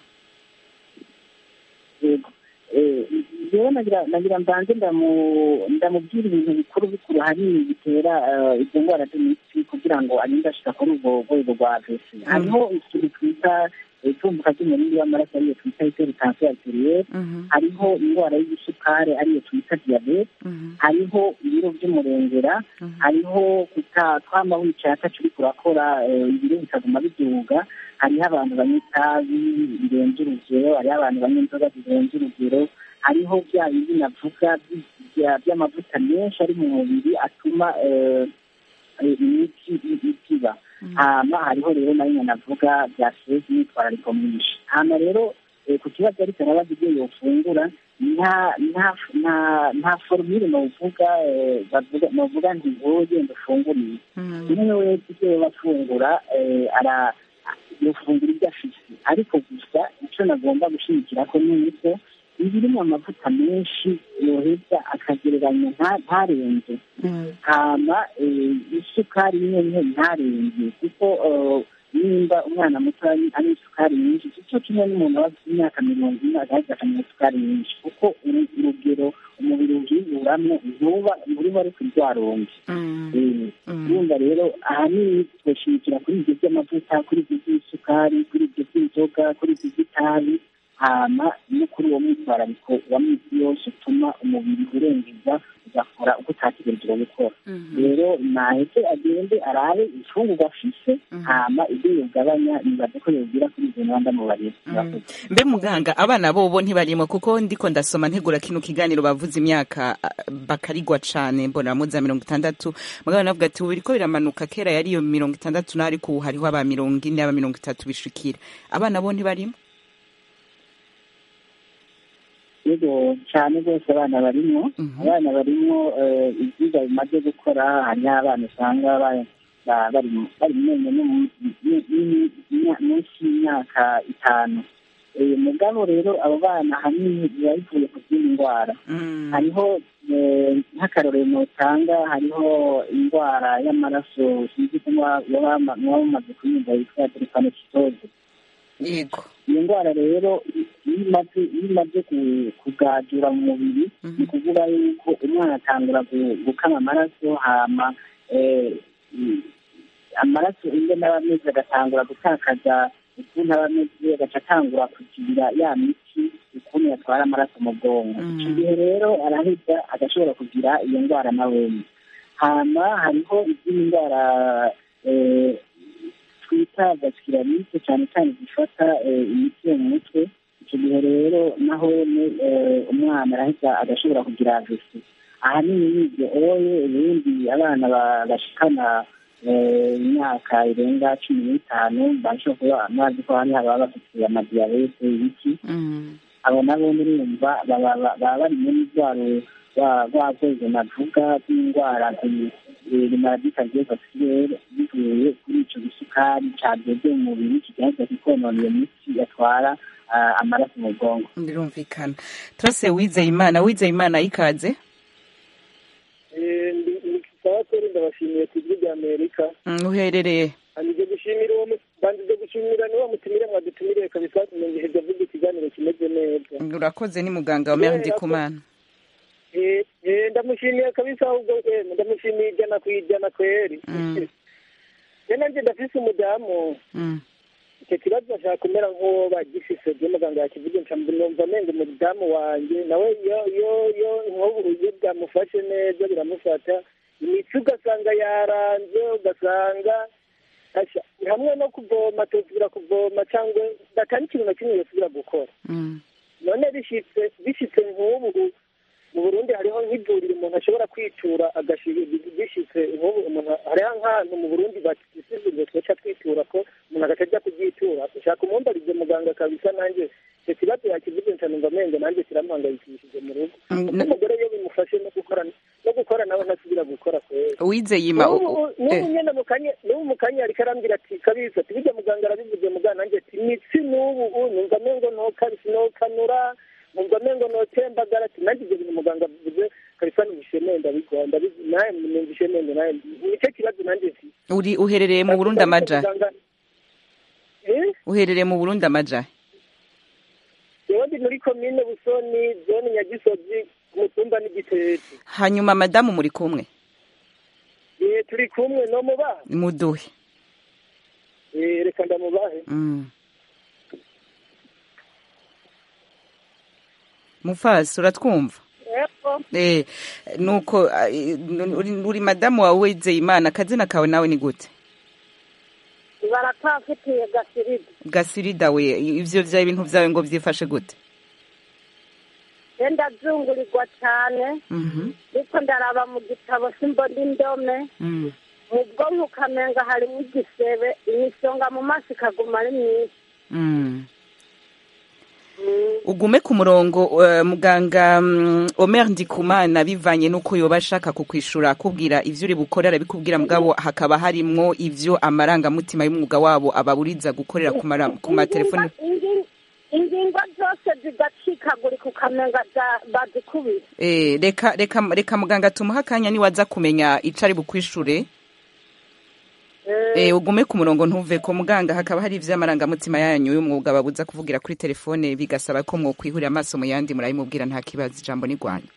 yego rero nagira nagira mbanze ndamu- ndamubwira ibintu bikuru bikuru ahanini bitera eh, izo ndwara z'imitsi kugira ngo arinde ashika kuri ubwo rwego rwa vesi hariho ikintu twita eh, itumbuka ry'umurindi w'amaraso ariyo twita hypertension arterielle hariho indwara y'igisukari ariyo twita diyabete hariho ibiro by'umurengera hariho kuta twama wicaye ataco uriko urakora eh, ibiro bikaguma biduga hariho abantu banywa itabi birenze urugero hariho abantu banywa inzoga zirenze urugero hariho bya bindi navuga by- bya- by'amavuta menshi ari mu mubiri atuma eh, eh, imitsi i- itiba hama hariho rero nayo nyene navuga bya stress n'imyitwarariko myinshi hama rero eh, ku kibazo ariko arabaza ibyo yofungura nta nta nta nta formule novuga eh, bavuga novuga nti wowe genda ufunguriye umwe wese ibyo yoba afungura eh, ara yofungura ibyo afise ariko gusa icyo nagomba gushimikira ko ni uko ibirimo amavuta menshi yoheza akagereranya nta- ntarenze hama eh, isukari nyene ntarenze kuko eh, nimba umwana muto ari- anywa isukari nyinshi sico kimwe n'umuntu aba afite imyaka mirongo ine agaheza akanywa isukari nyinshi kuko uru- urugero umubiri uhiburamwo ntuba nturiba ari kurwaronge urumva rero ahanini twashimikira kuri ibyo by'amavuta kuri ibyo by'isukari kuri ibyo by'inzoga kuri ibyo by'itabi hama no kuri uwo mwitwarariko wa minsi yose utuma umubiri urengeza ugakora uko utategerejwe gukora rero naheze agende arabe imfungurwa afise hama ibyo yogabanya nibaze ko yogira kuri izo nganda mubarira mbe muganga abana bobo ntibarimo kuko ndiko ndasoma ntegura kino kiganiro bavuze imyaka ah, bakarigwa cane mbona muza mirongo itandatu mugabo navuga ati ubu biriko biramanuka kera yari iyo mirongo itandatu naho ariko ubu hariho aba mirongo ine aba mirongo itatu bishikira abana bo ntibarimo yego cyane rwose abana barimwo abana barimwo eh, ivyigwa bimaze gukora hariho abana usanga ba- ba- bari mu- bari mu menyo no mu- mu- mu- mu- munsi y'imyaka itanu Eh, mugabo rero abo bana ahanini biba bivuye ku zindi ndwara hariho eh, nk'akarorero notanga hariho indwara y'amaraso sinzi ko muba muba- muba mumaze kuyumva yitwa drepanocytose yego iyo ndwara rero iyo imaze iyo imaze ku- kugajura mu mubiri ni ukuvuga yuko umwana atangura gu- gukama amaraso hama eh, i- amaraso iyo n'aba ameze agatangura gutakaza ukuntu aba ameze agaca atangura kugira ya miti ukuntu yatwara amaraso mu bwonko icyo gihe rero araheza agashobora kugira iyo ndwara na wene hama hariho izindi ndwara eh, twita gasikiramise cyane cyane zifata eh, imiti yo mu mutwe icyo gihe rero naho ni, eh, umwana arahita agashobora kugira agesi ahanini n'ibyo oye ubundi abana ba- bashikana eh, imyaka irenga cumi n'itanu bashobora kuba amazi ko hari ababa bafite amadiyabete ibiki abo nabo murumva baba baba- baba bari muri rwa ru- rwa- rwa rwego navuga rw'indwara rimaradika vasirere bivuye kuri icyo gisukari cadeze mu mubiri kigaheza kikonona iyo mitsi yatwara ah, amaraso mu bwonko birumvikana turase wizeye imana wizeye imana ikaze sawa kuri ndabashimiye ku ijwi rya amerika Mm, uherereye banjije gushimira uwo mu- banjije gushimira niwo mutumire mwadutumiriye kabisa tumenyesheje avuga ikiganiro kimeze neza urakoze ni muganga wa meri ndikumana Eh, eh, ndamushimiye kabisa ahubwo eh, ndamushimiye ijana ku ijana kweri rero nanjye ndafise umudamu Mm. icyo kibazo ashaka kumera nk'uwo bagifise byo muganga yakivuze nca numva amenga umudamu wanjye nawe iyo iyo iyo nk'ubu iyo bwamufashe neza biramufata imitsi ugasanga yaranze ugasanga asha hamwe no kuvoma tuzira kuvoma cyangwa atari ikintu na kimwe yosubira gukora Mm. none bishitse bishitse nk'ubu mu burundi hariho nk'ivuriro umuntu ashobora kwitura agashira bishitse nk'ubu umuntu hariho nk'ahantu mu burundi bakisizwe twaca twitura ko umuntu agaca ajya kubyitura ushaka umumbarize muganga kabisa nanjye icyo kibazo yakivuze nca numva numva amenyo nanjye kiramuhangayikishije mu rugo Mm, kuko na- umugore iyo bimufashe no gukora no gukora nawe ntasubira gukora kwera wizeye ima u- u- n'ubu eh, nyine mu kanya n'ubu mu kanya ariko arambwira ati kabisa ati bijya muganga arabivuze muganga nanjye ati imitsi n'ubu u numva amengo nokabisi nokanura numva amengo notembagara ati nanjye ibyo bintu muganga avuze kabisa numvishe nenda bigwa ndabizi nawe numvishe nenda nawe nicyo kibazo nanjye mfite uri uherereye mu burundi amaja Muganga- Eh? uherereye mu burundi amaja yewe ndi muri komine busoni zone nyagisozi ku mutumba n'igitete hanyuma madamu muri kumwe Eh, turi kumwe no mubaha muduhe Eh, reka ndamubahe Mm. mufasi uratwumva eh nuko ah, eh, uri, uri madamu wawe wizeye imana akazina kawe nawe ni gute baratafitiye gasirida gasirida we ivyo vya ibintu vyawe ngo vyifashe gute wenda zungurirwa cyane Mhm. ariko ndaraba mu gitabo simbona indome Mm. mu bwonko ukamenga harimo igisebe imisonga mu maso ikaguma ari myinshi Mm. ugume ku murongo eh, muganga mm, Omer Ndikumana bivanye nuko yoba ashaka kukwishura akubwira ivyo uri bukore arabikubwira mugabo hakaba harimwo ivyo amarangamutima y'umwuga wabo ababuriza gukorera ku mara- ku matelefoni Ingi- ingingo zose zigacikagurika ukamenga za- bazikubise Eh, reka reka reka muganga tumuha akanya niwaza kumenya ico ari bukwishure Eh, ugume ku murongo ntuve ko muganga hakaba hari ivy'amarangamutima yanyu y'umwuga babuza kuvugira kuri telefone bigasaba ko mwokwihurira amaso mu yandi murabimubwira nta kibazo ijambo ni rwanyu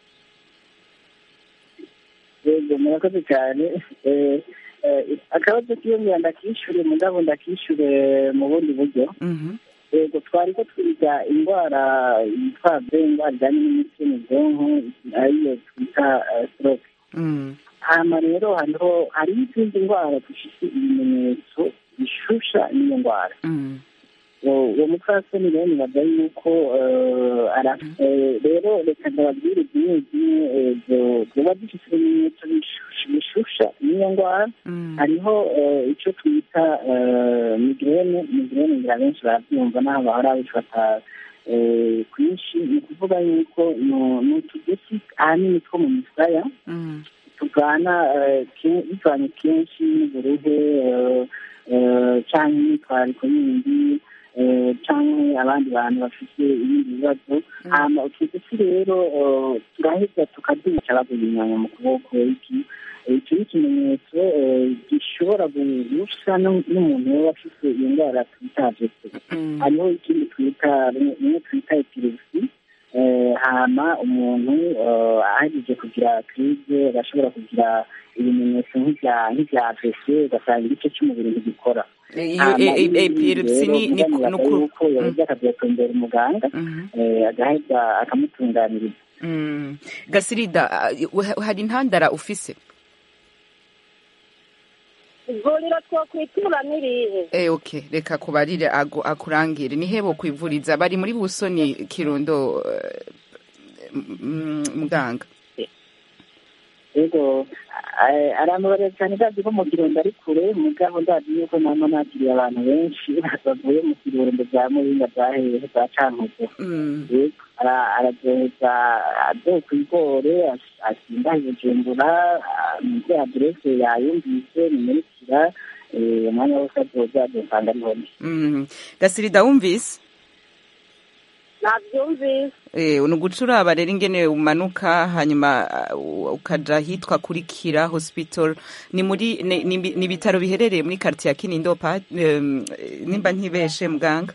yego murakoze cyane Eh, eh, akabazo kiyongera ndakishyure mugabo ndakishyure mu bundi buryo Mhm. yego twari ko twiga indwara yitwa be indwara ijyanye n'imitsi mu bwonko ariyo twita stroke Mm. hama rero hariho hariho izindi ndwara zifite ibimenyetso bishusha n'iyo ndwara Mm. uwo uwo mupfasoni rero nibaza yuko eh, ara- eh, rero reka ndababwire zimwe zimwe eh, zo- zoba zifite ibimenyetso bishusha- bishusha n'iyo ndwara Mm. hariho eh, icyo twita eh, migrene migrene ngira benshi barabyumva n'aho bahora babifata eh, kwinshi ni ukuvuga yuko no- ni utugesi ahanini two mu misaya Mm. tuvana eh, ke- bivanye kenshi n'uburuhe eh, eh, canke imyitwariko yindi eh, canke abandi bantu bafite ibindi bibazo hama utwo duti rero eh, turaheza tukaduca baguyinyanya mu kuboko iki icyo ni ikimenyetso eh, gishobora gusa nu- n'umuntu yoba afite iyo ndwara twita vese Mm. hariho ikindi twita rimwe twita epilepsi eh, hama umuntu eh, ahejeje kugira krize agashobora kugira ibimenyetso nk'ibya nk'ibya vese ugasanga igice cy'umubiri ntigikora iyo Hama e- e- ibi epilepsy rero ni ni biramubwira nukuru yuko yaheza akabyatondera umuganga Mhm. eh, agaheza akamutunganiriza Mm. gasirida ah, uh, hari intandara ufise ivuriro twokwitura n'irihe Eh, okay reka kubarire ago akurangire ni hebo kwivuriza bari muri busoni kirundo eh, mm, muganga yego eh, aramubarira cyane ndazi ko mu kirundo ari kure mugabo ndazi yuko nama nakiriye abantu benshi bavuye mu kirundo bya muringa bya hehe bya cankuzo Mm. yego ara- aragenda adoye ku igore as- asimba i bujumbura ah, muri aderese yayumvise nimurikira eh, umwanya wose azoza azosanga ariho ndi Mm. gasirida wumvise nabyumvise Eh, ni ugucuraba rero ingene umanuka hanyuma uh, ukaja hitwa kuri kira hospital ni muri ni ni- ni ibitaro biherereye muri quartier ya kinindo pa um, nimba ntibeshe muganga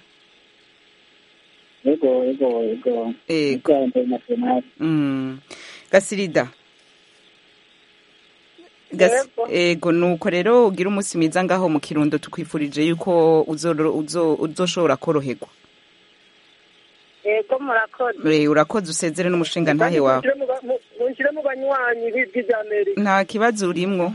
yego yego yego Yego. yego international Mm. gasirida Gas- ego nuko rero ugira umunsi mwiza ngaho mu kirundo tukwifurije yuko uzoro- uzo- uzoshobora koroherwa yego murakoze Eh, urakoze usezere n'umushinga ntahe wawe mushyire mu banywanyi b'ijwi rya amerika nta kibazo urimwo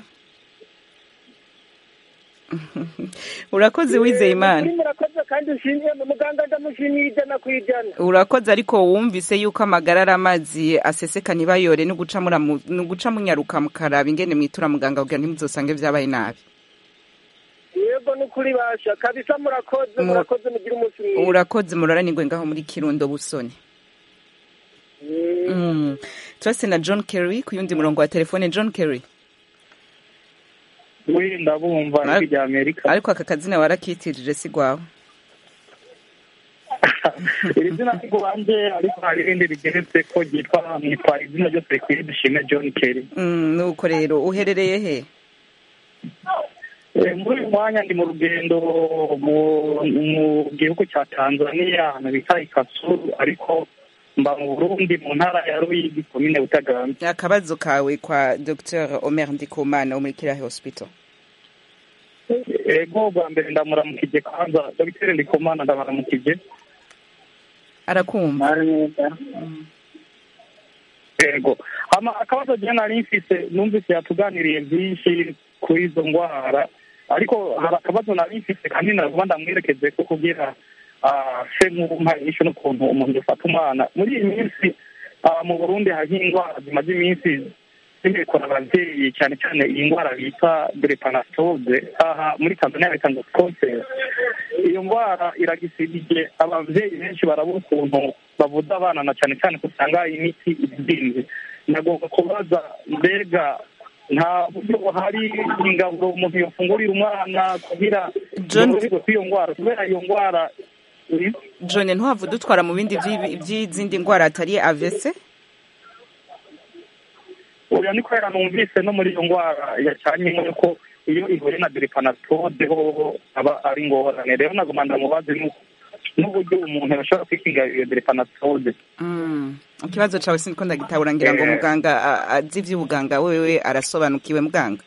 urakoze wizeye imana Ukuri murakoze kandi ushimiye muganga ndamushimiye ijana ku ijana urakoze ariko wumvise yuko amagara ari amazi aseseka ntibayore ni uguca muramu- ni uguca munyaruka mukaraba ingene mwitura muganga kugira ntimuzosange vyabaye nabi yego n'ukuri basha kabisa murakoze Mu- murakoze mugire umunsi mwiza urakoze muraranirwe ngaho muri kirundo busoni Mm. turase na john kerry ku yundi murongo wa telefone john kerry we ndabumva Ar- ijwi rya amerika ariko aka kazina warakitirije si gwawe iri zina ni rwanjye ariko hari irindi rigeretse ko ryitwa mwitwa izina ryose rikwiye dushime john kerry Mm, nuko rero uherereye he Eh, muri uyu mwanya ndi mu rugendo mu- mu gihugu cya tanzania ahantu bita ikasuru ariko mba mu burundi mu ntara ya ruyigi komine butaganzwa akabazo kawe kwa dr omer ndikumana wo muri kirahe hospital ego bwa mbere ndamuramukije kwanza dogiteri ndikumana ndabaramukije arakumva ego hama akabazo je nari mfise numvise yatuganiriye byinshi kuri izo ndwara ariko hari akabazo nari mfise kandi navuga ndamwerekeze ko kugira ah, se nk'umpa inyishu n'ukuntu umuntu yafata umwana muri iyi minsi ah, mu burundi hariho indwara zimaze iminsi zibikora abavyeyi cyane cyane iyi ndwara bita drepanastose aha muri tanzania bita ngo scotes iyo ndwara iragisibije abavyeyi benshi barabura ukuntu bavuza abana na cyane cyane ko usanga imiti izinze nagomba kubaza mbega nta buryo buhari ingaburo umuntu yofungurira umwana kugira John- yoroherwe kw'iyo ndwara kubera iyo ndwara uri- john ntuhava udutwara mu bindi vy'ibi- vy'izindi ndwara atari avese oya ni kubera numvise no muri iyo ndwara yacanyemo yuko iyo ihuye na deripanatode ho aba ari ingorane rero nagomba ndamubaze nu- n'uburyo umuntu yashobora kwikinga iyo deripanatode Mm. ikibazo cawe siniko ndagitabura ngira ngo Eh. muganga a- azi ivy'ubuganga wewe arasobanukiwe muganga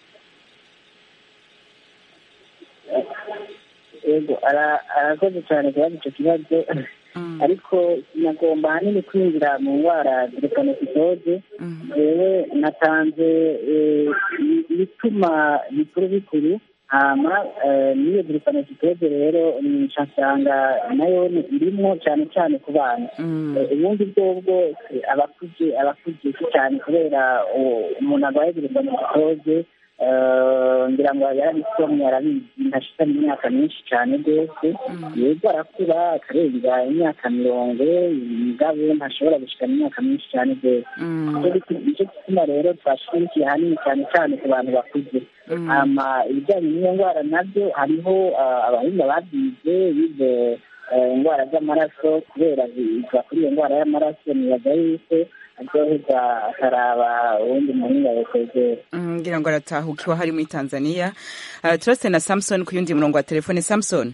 yego ara- arakoze cyane kubaza icyo kibazo ariko sinagomba ahanini kwinjira mu ndwara drepanotitode jewe natanze eh, i- ibituma bikuru bikuru hama eh, n'iyo drepanotitode rero nca nsanga nayo ni- irimwo cyane cyane ku bana Eh, ubundi bwobwo eh, abakuze abakuze si cyane kubera u- umuntu arwaye drepanotitode ngira ngo yarabisomye arabizi ntashitanye imyaka myinshi cyane rwose yego arakura akarenga imyaka mirongo mugabo ntashobora gushikana imyaka myinshi cyane rwose Nicyo gituma- nicyo gituma rero twashirikiye ahanini cyane cyane ku bantu bakuze hama ibijyanye n'iyo ndwara nabyo hariho ah, abahinga babyize bize eh, indwara z'amaraso kubera biva kuri iyo ndwara y'amaraso nibaza yuko aryoherwa akaraba uwundi muhinga yokwegera Mm, ngira ngo aratahukiwe hari muri tanzania uh, turase na samson ku yundi murongo wa telefone samson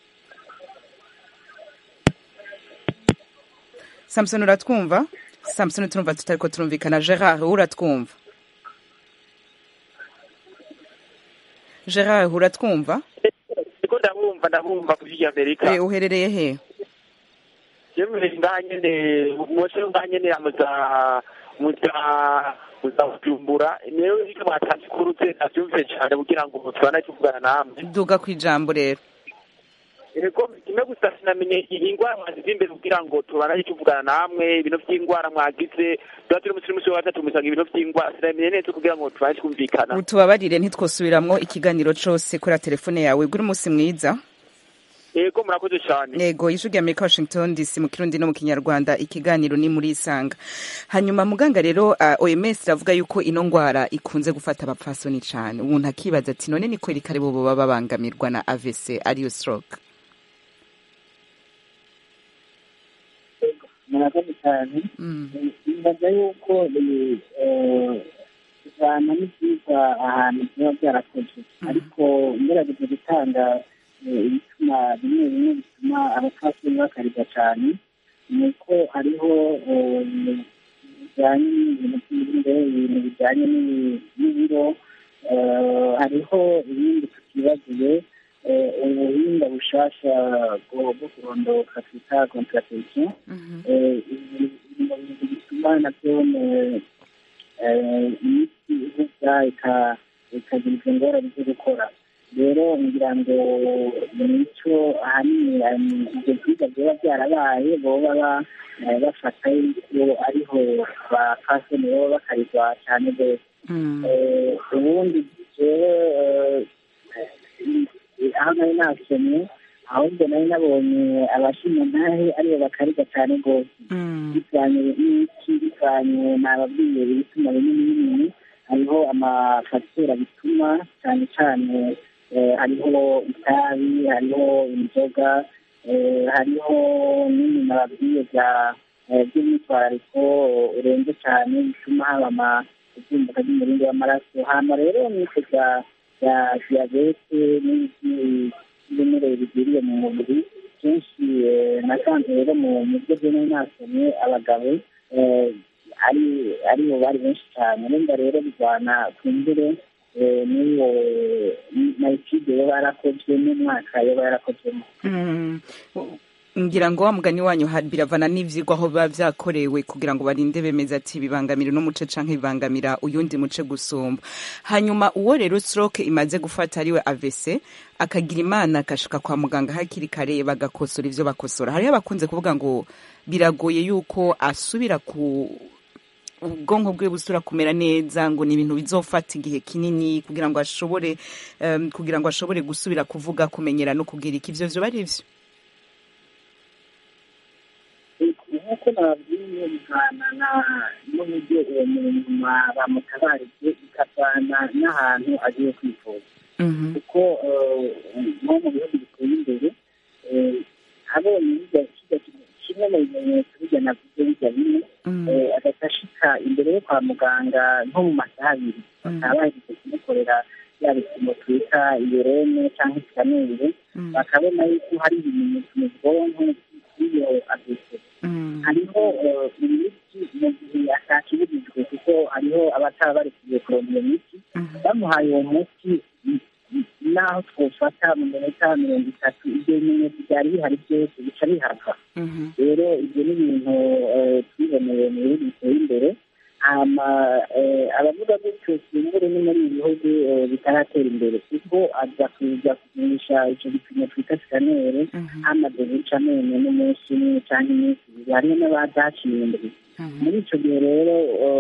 samson uratwumva samson turumva tutariko turumvikana gerard uratwumva gerard uratwumva ndiko ndabumva ndabumva ku ijwi amerika Eh, uherereye he yewe ngaha nyene mose ngaha nyene amuza muza muza kujumbura niyo ivyo mwatanze kurutse navyumvise cane kugira ngo tubana tuvugana namwe duga ku ijambo rero ego kimwe gusa sinamenye iyi ngwara mwazize imbere kugira ngo tubana tuvugana namwe ibintu vy'ingwara mwagize tuba turi musi musi wa gatatu musanga ibintu vy'ingwara sinamenye neza kugira ngo tubane twumvikana utubabarire ntitwosubiramwo ikiganiro cose kuri telefone yawe guri umunsi mwiza ego murakoze cane yego ijwi rya amerika washington dc mu kirundi no mu kinyarwanda ikiganiro ni muri isanga hanyuma muganga rero uh, oms iravuga yuko ino ngwara ikunze gufata abapfasoni cane umuntu akibaza ati none ni kweri kare bobo baba babangamirwa na avc ariyo stroke murakoze cyane nibaza yuko kuvana n'ibyigwa ahantu biba byarakozwe ariko ngerageza gutanga eh, ibituma bimwe bimwe bituma abapfasoni bakarigwa cyane ni uko hariho eh, bijyanye n'ibintu by'ibiro ibintu bijyanye n'ibi- n'ibiro eh, hariho ibindi tutibagiwe eh, ubuhinga bushasha bwo bwo kurondoka twita contraception eh, ibi biri mu bintu bituma nabyo eh, eh, imiti ihuza ika- ikagira izo ngorane zo gukora rero ngira ngo nicyo ahanini eh, ibyo byiza byaba byarabaye boba ba- eh, bafata yuko ariho bapfasoni baba bakarirwa cyane rwose Eh, ubundi jewe eh, aho nari nasomye ahubwo nari nabonye abashinyantahe aribo bakariga cyane rwose bivanye n'iki bivanye nababwiye ibituma binini binini hariho amafagitire bituma cyane cyane hariho itabi hariho inzoga hariho n'ibintu nababwiye bya by'imyitwarariko urenze cyane bituma haba ibyumbuka by'umurindi w'amaraso hano rero n'icyo bya bya diyabete n'iby'ibinure bigwiriye mu mubiri kenshi nasanze rero mu buryo bw'ino nasomye abagabo ari aribo bari benshi cyane wenda rero bivana ku mbere n'iyo mayikide yaba yarakozwe n'umwaka yaba yarakozwemo ngira ngo wa mugani wanyu biravana n'ivyigwa aho biba vyakorewe kugira ngo barinde bemeza ati bibangamira uno muce canke bibangamira uyundi muce gusumba hanyuma uwo rero stroke imaze gufata ariwe AVC akagira imana akashika kwa muganga hakiri kare bagakosora ivyo bakosora hariho abakunze kuvuga ngo biragoye yuko asubira ku ubwonko bwe busura kumera neza ngo ni ibintu bizofata igihe kinini kugira ngo ashobore um, kugira ngo ashobore gusubira kuvuga kumenyera no kugira iki ivyo vyo bari ivyo nk'uko nababwiye bivana n'uburyo uwo muntu bamutabarije bikavana n'ahantu agiye kwivuza kuko nko mu bihugu biteye imbere abonye kimwe mu bimenyetso bijya navuze bijya bimwe agahita ashika imbere yo kwa muganga nko mu masaha abiri bakaba bahejeje kumukorera bya bipimo twita iyorene cyangwa sikaneri bakabona yuko hari ibimenyetso mu bwonko by'iyo adese hariho imiti mu gihe atakibujijwe kuko hariho abataba bari kugiye kuronka iyo miti bamuhaye uwo muti naho twofata mu minota mirongo itatu ibyo bimenyetso byari bihari byose bica bihava rero ibyo ni ibintu twiboneye mu bihugu biteye imbere hama abavuga gutyo simbure ni muri ibi bihugu bitaratera imbere kuko aza kuza kugurisha icyo gipimo twita sikanere hamaze guca amenyo n'umunsi umwe cyangwa iminsi ibiri hariho n'abadaciye imbere muri icyo gihe rero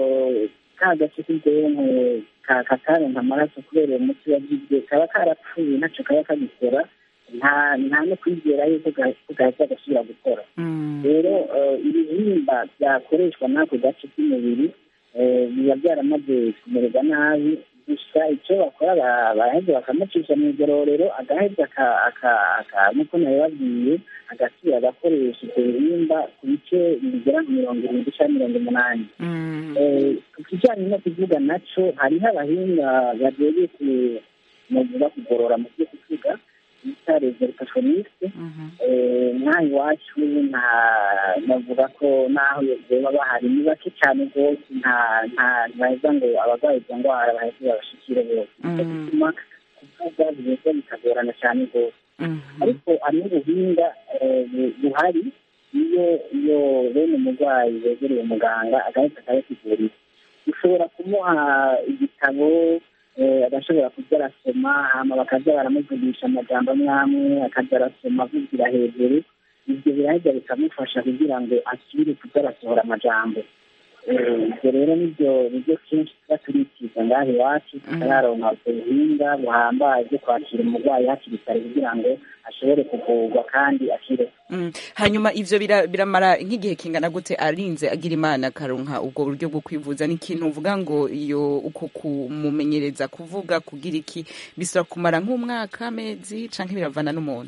ka gace k'ubwonko kataronka amaraso kubera uwo muti wagizwe kaba karapfuye ntacyo kaba kagikora nta nta no kwizera yuko gahita gasubira gukora rero ibihimba byakoreshwa n'ako gace k'umubiri biba byaramaze kumererwa nabi gusa icyo bakora baraheza bakamucisha mu igororero agaheza nk'uko nabibabwiye agasubira agakoresha ibyo bihimba ku bice bigera nka mirongo irindwi cyangwa mirongo umunani ku kijyanye no kuvuga nacyo hariho abahinga bagiye kuvuga kugorora mu byo kuvuga bita reverikationiste nk'aha iwacu nta navuga ko n'aho baba bahari ni bake cyane rwose nta nta ntibaheza ngo abarwayi izo ndwara baheze babashikire bose nicyo gituma kuvuga biheza bikagorana cyane rwose ariko hari n'ubuhinga buhari iyo iyo bene umurwayi yegereye umuganga agahita akayakigurira ushobora kumuha igitabo agashobora kujya arasoma hama bakajya baramuvugisha amajambo amwe amwe akajya arasoma avugira hejuru ibyo biraheza bikamufasha kugira ngo asubire kujya arasohora amajambo ibyo rero nibyo nibyo kenshi tuba turikiza ngaha iwacu tutararonka ubwo buhinga buhambaye bwo kwakira umurwayi hakiri kare kugira ngo ashobore kuvurwa kandi akire hanyuma ivyo biramara nk'igihe kingana gute arinze agira imana akaronka ubwo buryo bwo kwivuza ni ikintu uvuga ngo iyo uko kumumenyereza kuvuga kugira iki bisaba kumara nk'umwaka amezi canke biravana n'umuntu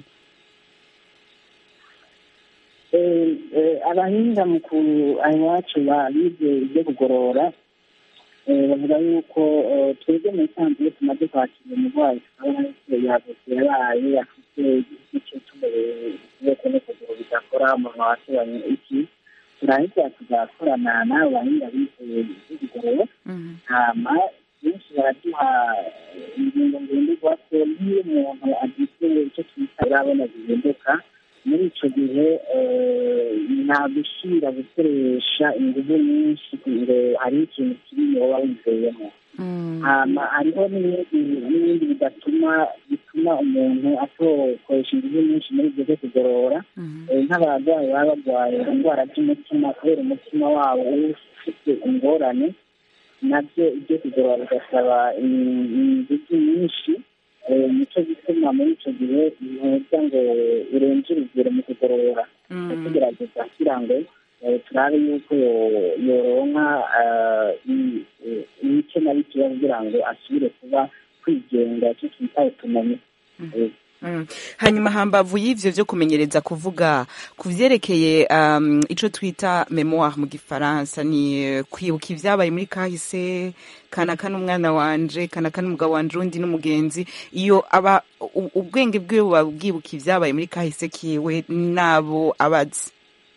abahinga mu iwacu bize ibyo kugorora bavuga yuko twebwe mu isanzwe iyo tumaze kwakira umurwayi tukabona yuko yagutse yabaye afite igice cy'ukuboko n'ukuguru bidakora umuntu wasobanye iki turahita tugakorana n'abo bahinga bize ibyo kugorora hama benshi baraduha ingingo ngenderwa ko n'iyo umuntu agize icyo twita urabona gihinduka muri icyo gihe nta gushyira gukoresha ingufu nyinshi ngo hari ikintu kinini waba wizeyemo hariho n'ibindi bidatuma bituma umuntu atokoresha ingufu nyinshi muri ibyo byo kugorora nk'abarwayi baba barwaye indwara z'umutima kubera umutima wabo uba ufite ingorane nabyo ibyo kugorora bigasaba ingufu nyinshi Eh, nico gituma muri ico gihe ntuza ngo urenze urugero mu kugorora tugerageza kugira ngo eh, turabe yuko yo- yoronka eh, i- eh, ibice na bikeya kugira ngo asubire kuba kwigenga icyo twita utumenyi Eh, Mm. hanyuma hambavu y'ivyo vyo kumenyereza kuvuga ku vyerekeye um, ico twita memoire mu gifaransa ni eh, kwibuka ivyabaye muri kahise kanaka n'umwana wanje kanaka n'umugabo wanje undi n'umugenzi iyo aba u- ubwenge bwiwe buba bwibuka ivyabaye muri kahise kiwe n'abo abazi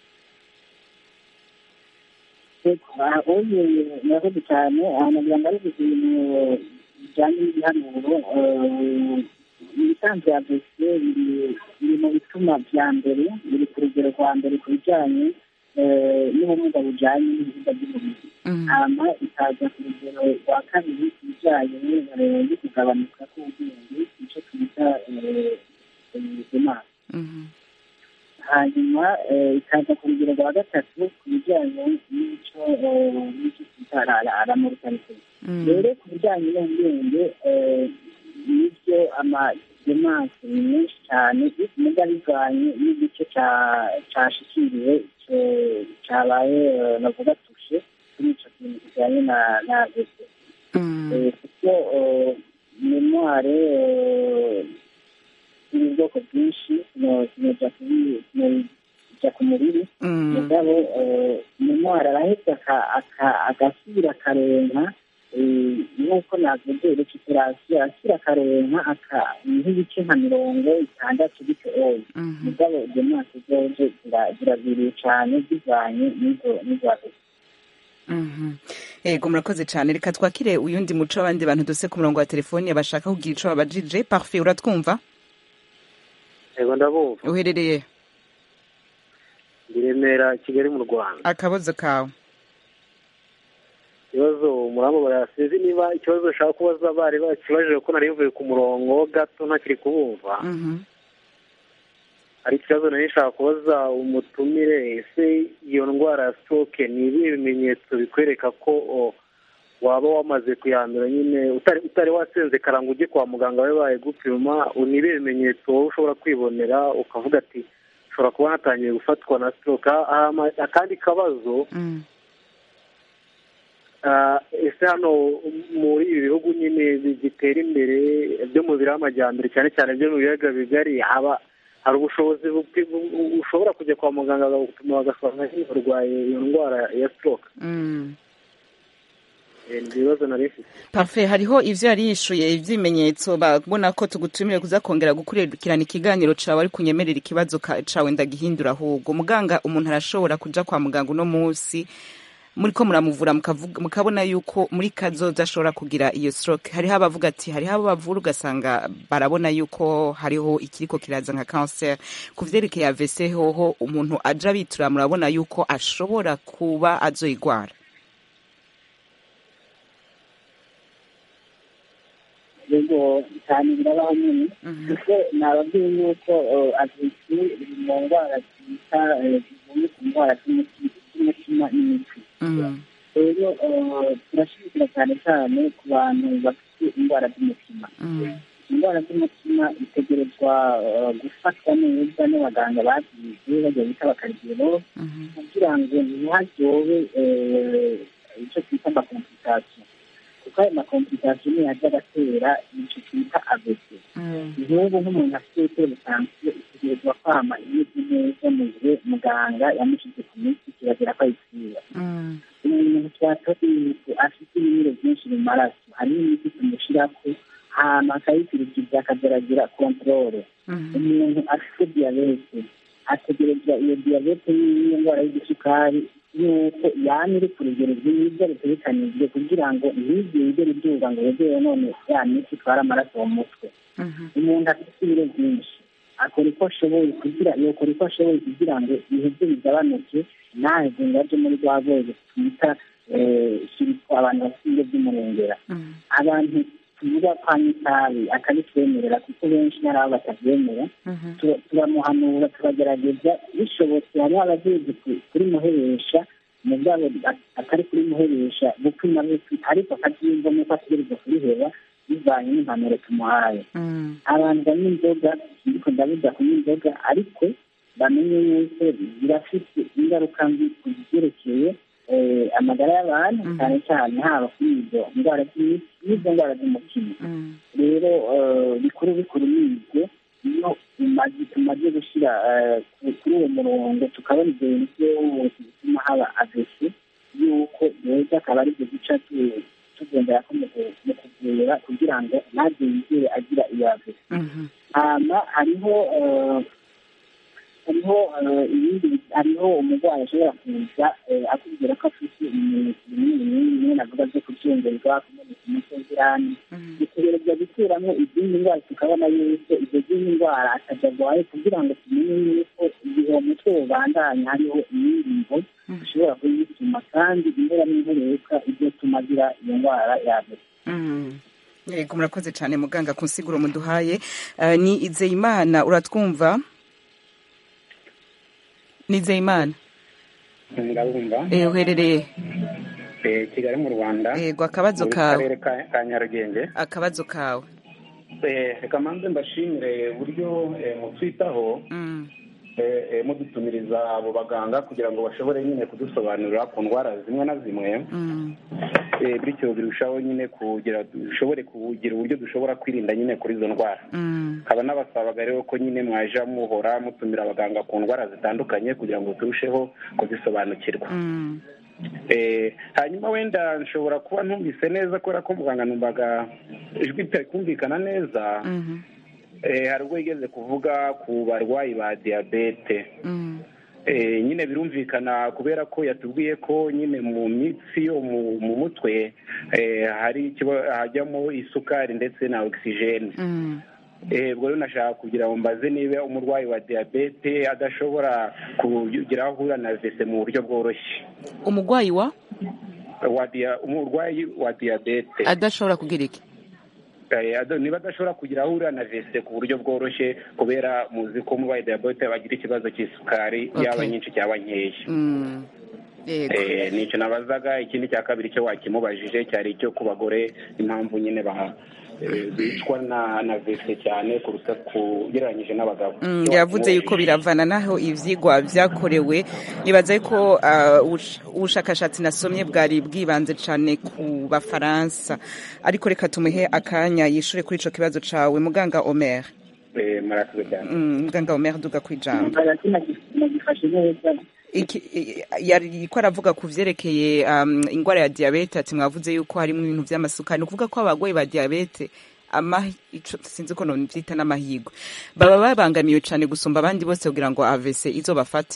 ubu murakoze cyane ahantu kugira ngo ari ibintu bijyanye n'ibihanuro eh, ibisanzwe ya bese biri biri mu bituma bya mbere biri ku rugero rwa mbere ku bijyanye eh, n'ubumuga bujyanye n'ibibuga by'umubiri hama ikaza ku rugero rwa kabiri ku bijyanye eh, no kugabanuka k'ubwenge icyo twita demasi hanyuma eh, ikaza ku rugero rwa gatatu ku bijyanye n'icyo eh, n'icyo twita aramorikarite rero ku bijyanye n'ubwenge eh, n'ibyo amademanse ni menshi cyane muga bivanye n'igice ca- cashikiriwe ico- cabaye eh, navuga tushe kuri ico kintu kijyanye na na bese Eh, kuko eh, memoire eh, iri ubwoko bwinshi kinoja kujya ku mubiri mugabo eh, memoire araheza aka- aka- agasubira akarenka eh, nk'uko navuze recuperation arasubira akarenka aka- nk'ibice nka mirongo itandatu bityo oya mugabo demanse zoje zira- ziragwiriye cyane zivanye n'izo n'izo bese Mhm. Ego murakoze cyane reka twakire uyundi muco abandi bantu duse ku murongo wa telefoni bashaka kugira ico babajije parfait uratwumva yego ndabumva uherereye ndi remera kigali mu rwanda akabazo kawe ikibazo muramubara sinzi niba ikibazo ushaka kubaza bari bakibajije ko nari mvuye ku murongo gato ntakiri kubumva Mhm. hari ikibazo nari nshaka kubaza umutumire ese iyo ndwara ya stroke ni ibihe bimenyetso bikwereka ko o, waba wamaze kuyandura nyine utari utari wasenze karanga ujye kwa muganga babe bayigupima ni ibihe bimenyetso wowe ushobora kwibonera ukavuga ati ushobora kuba natangiye gufatwa na stroke Hama akandi kabazo Mm. Ah, ese hano muri ibi bihugu nyine bitera imbere byo mu biraha amajyambere cyane cyane byo mu biyaga bigari haba hari ubushobozi bupi- bu- ushobora kujya kwa muganga bagupima bagasanga nyine urwaye iyo ndwara ya stroke Mm. Eh, ni ibibazo nari mfite parfait hariho ivyo yari yishuye ivy'ibimenyetso babona ko tugutumire kuza kongera gukurikirana ikiganiro cawe ari kunyemerera ikibazo ka- cawe ndagihindura ahubwo muganga umuntu arashobora kuja kwa muganga uno munsi muriko muramuvura mukavuga- mukabona yuko muri kazoza ashobora kugira iyo stroke hariho abavuga ati hariho abo bavura ugasanga barabona yuko hariho ikiriko kiraza nka cancer ku vyerekeye AVC hoho umuntu aja bitura murabona yuko ashobora kuba azoyigwara yego cyane birabaho nyine kuko nababwiye yuko aziki mu ndwara zita eh, zivuye ku ndwara z'umuti- z'umutima n'imitsi rero eh, turashimikira cyane cyane ku bantu bafite indwara z'umutima indwara z'umutima itegerezwa eh, gufatwa neza n'abaganga babyize bajya bita bakarigero kugira ngo ntihazyobe eh, icyo twita amakomplikasiyo kuko ayo makomplikasiyo niyo ajya agatera icyo twita abese nk'ubu nk'umuntu afite teresansiyo itegerezwa kwama imeze neza mu gihe muganga yamushyize ku minsi kirazira ko ayisiba umuntu twatoye afite ibinure byinshi mu maraso hariho imiti tumushyirako hama akayikurikiza akageragira kontorore umuntu afite diyabete ategerezwa iyo diyabete y'iyo ndwara y'igisukari yuko yama iri ku rugero rwiza rutegekanijwe kugira ngo ntizigere iduga ngo yegere none ya miti itwara amaraso mu mutwe umuntu afite ibiro byinshi akora uko ashoboye kugira yokora uko ashoboye kugira ngo ibihebye bigabanuke ntaheze ngo aje muri rwa rwego twita shiriko abantu bafite ibiro by'umurengera abantu tuvuga kwa itabi akabitwemerera kuko benshi hari abo batabyemera tu- turamuhanura turagerageza bishobotse hariho abagiye kuri muheresha mu bwabo atari kuri muheresha gupima bupima ariko akabyiyumva nuko ategereza kuriheba bivanye n'impanuro tumuhaye abantu banywa inzoga ariko ndabuza kunywa inzoga ariko bamenye yuko birafite ingaruka mbi ku byerekeye amagara y'abantu cyane cyane haba kuri izo ndwara z'imitsi n'izo ndwara z'umutima rero bikuru bikuru ni ibyo iyo tumaze gushyira kuri uwo murongo tukabona ibyo bintu byose bituma haba avesi yuko rero akaba ari byo duca tugendera ko mu kuvura kugira ngo ntabwo yigere agira iyo avesi hanyuma hariho hariho ibindi hariho umurwayi ashobora kuza akubwira ko afite ibimenyetso binini binini navuga byo kubyongerwa kumeneka umutwe w'irani dutegereza gukuramo izindi ndwara tukabona yuko izo zindi ndwara atajagwaye kugira ngo tumenye yuko igihe uwo mutwe ubandanya hariho iyindi mvo dushobora kuyituma kandi impera n'imperuka ibyo tumagira iyo ndwara yabera yego murakoze cyane muganga ku nsiguro muduhaye ni izeyimana uratwumva nizeyimana ndabumva uherereye kigali mu rwanda yego akabazo mu kawe karere ka nyarugenge akabazo kawe reka manze mbashimire uburyo mutwitaho mudutumiriza abo baganga kugira ngo bashobore nyine kudusobanurira ku ndwara zimwe na zimwe bityo birushaho nyine kugira dushobore kugira uburyo dushobora kwirinda nyine kuri izo ndwara nkaba n'abasabaga rero ko nyine mwaja muhora mutumira abaganga ku ndwara zitandukanye kugira ngo turusheho kuzisobanukirwa hanyuma wenda nshobora kuba ntumvise neza kubera ko muganga numvaga ijwi ritari kumvikana neza hari ubwo yigeze kuvuga ku barwayi ba diyabete nyine birumvikana kubera ko yatubwiye ko nyine mu mitsi yo mu mutwe hari hajyamo isukari ndetse na ogisijeni ubwo rero nashaka kugira ngo mbaze niba umurwayi wa diyabete adashobora kugira aho ahura na vese mu buryo bworoshye umurwayi wa umurwayi wa diyabete adashobora kugira iki niba adashobora kugira aho ahurira na vese ku buryo bworoshye kubera muzi ko umurwayi diyabete bagira ikibazo cy'isukari yaba nyinshi cyangwa nkeya nicyo nabazaga ikindi cya kabiri cyo wakimubajije cyari icyo ku bagore impamvu nyine bicwa na vese cyane kuruta kugereranyije n'abagabo yavuze yuko biravana naho ibyigwa byakorewe nibaza ko ubushakashatsi nasomye bwari bwibanze cyane ku bafaransa ariko reka tumuhe akanya yishure kuri icyo kibazo cyawe muganga omer murakoze cyane muganga omer duga ku ijambo nagifashe neza yari ko aravuga ku byerekeye indwara ya diyabete ati mwavuze yuko harimo ibintu by'amasukari ni ukuvuga ko abarwayi ba diyabete sinzi ko byita n'amahirwe baba babangamiwe cyane gusumba abandi bose kugira ngo avese izo bafate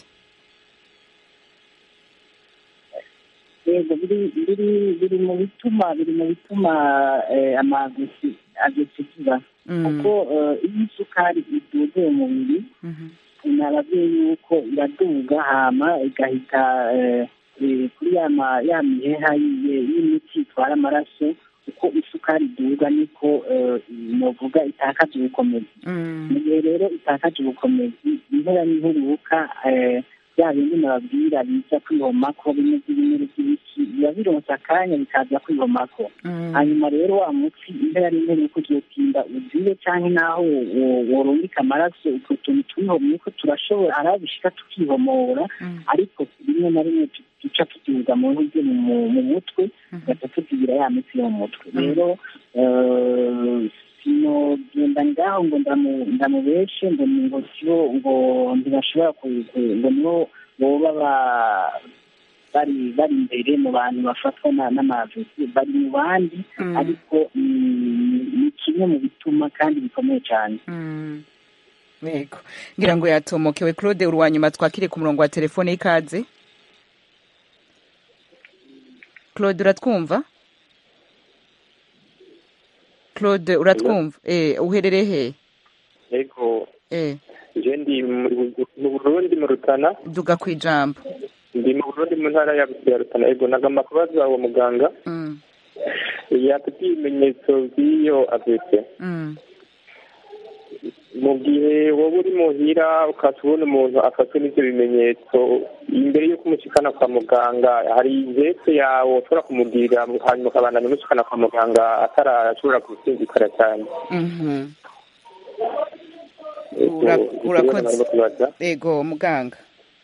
yego biri mu bituma biri mu bituma amagisi agesi kiba kuko iyo isukari iduze mu mubiri nababwiye yuko iraduga hama igahita kuri ya miheha y'imiti itwara amaraso uko isukari iduga niko novuga itakaje ubukomezi mu gihe rero itakaje ubukomezi impera n'imperuka bya bindi nababwira biza kwihomako bimwe by'ibimera by'ibiki biba bironse akanya bikaza kwihomako hanyuma rero wa mutsi impera n'imperuka uzotinda uzire cyangwa naho worungika amaraso utwo tuntu twihomye ko turashobora hari aho bishika tukihomora ariko rimwe na rimwe duca tukibuga mu buryo mu mutwe tugaca tukigira ya mitsi yo mu mutwe rero sinogenda ngaho ngo ndamubeshe ngo ngo sibo ngo ntibashobora ngo nibo boba bari bari imbere mu bantu bafatwa n'amavisi bari mu bandi ariko ni kimwe mu bituma kandi bikomeye cyane yego ngira ngo yatomokewe claude uruwanyuma twakire ku murongo wa telefone y'ikaze claude uratwumva claude uratwumva eh uherereye he yego eh je ndi mu burundi mu rutana duga ku ijambo ndi mu burundi mu ntara ya ya rutana yego nagomba kubaza uwo muganga mm. yatubwiye ibimenyetso by'iyo avese mm. mu gihe wowe uri muhira ukaba ubona umuntu afatwe n'ibyo bimenyetso imbere y'uko umushikana kwa muganga hari ivete yawe ushobora kumugirira hanyuma ukabandanya umushikana kwa muganga atarashobora gusinzikara cyane Mhm. Ego, Ura- ikibazo urakoze narimo kubaza. ego muganga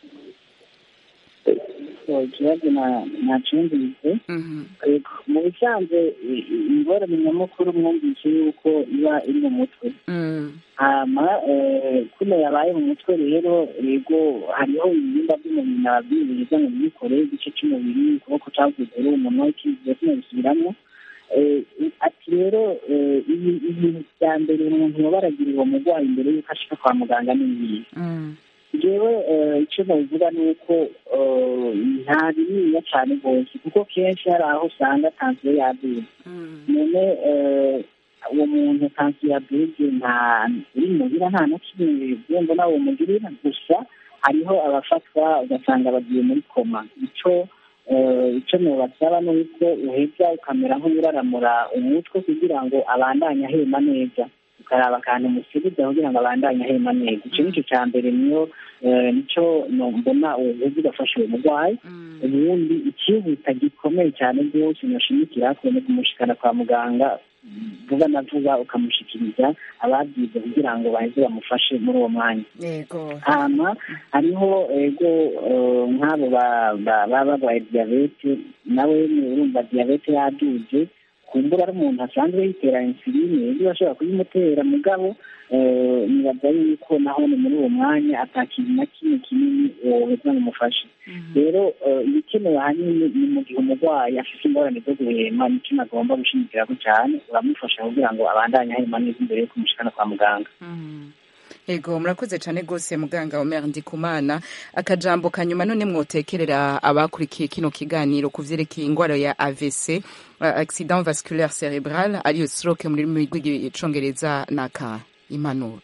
ikibazo nacumvise mu bisanzwe i- i- ingorane nyamukuru mwumvise yuko iba iri mu mutwe hama eh, kuno yabaye mu mutwe rero yego hariho ibihimba by'umubiri nababwiye biza ngo bikore igice cy'umubiri ukuboko cyangwa ukuguru umunwa ikiziba kino bisubiramo Eh, ati rero eh, ibi- ibintu bya mbere umuntu yoba aragira uwo murwayi mbere y'uko ashika kwa muganga ni ibihe jewe eh, icyo nabivuga ni uko eh, nta bininiya cyane rwose kuko kenshi hari aho usanga tansiyo yaduze none eh, uwo muntu tansiyo yaduze nta uri muhira nta na kimwe wenda nawe mugirira gusa hariho abafatwa ugasanga bagiye muri koma icyo eh, icyo nubasaba ni uko uheza ukamera nk'uraramura umutwe kugira ngo abandanye ahema neza ukaraba akantu musubiza kugira ngo abandanye ahema neza icyo nicyo cya mbere niyo eh, nicyo no- mbona ubuvuzi ugafasha uwo murwayi ubundi ikihuta gikomeye cyane rwose nashimikira ko ni kumushikana kwa muganga vuba na vuba ukamushikiriza ababyize kugira ngo baheze bamufashe muri uwo mwanya yego hama hariho ego eh, nk'abo ba- ba- baba barwaye diyabete nawe urumva diyabete yaduze kumbura ari umuntu asanzwe yitera insuline ibyo bashobora kuyimutera mugabo eh, nibaza yuko naho ni muri uwo mwanya ata kintu na kimwe kinini woheza ngo umufashe rero eh, ibikenewe ahanini ni mu gihe umurwayi afite ingorane zo guhema nicyo nagomba gushimikirako cyane uramufasha kugira ngo abandanye ahema neza imbere yo kumushikana kwa muganga ego murakoze cyane rwose muganga Omer Ndikumana akajambo kanyuma none mwotekerera abakurikiye kino kiganiro ku vyerekeye ingwara ya AVC uh, accident vasculaire cerebral ariyo stroke mu rurimi rw'icongereza naka impanuro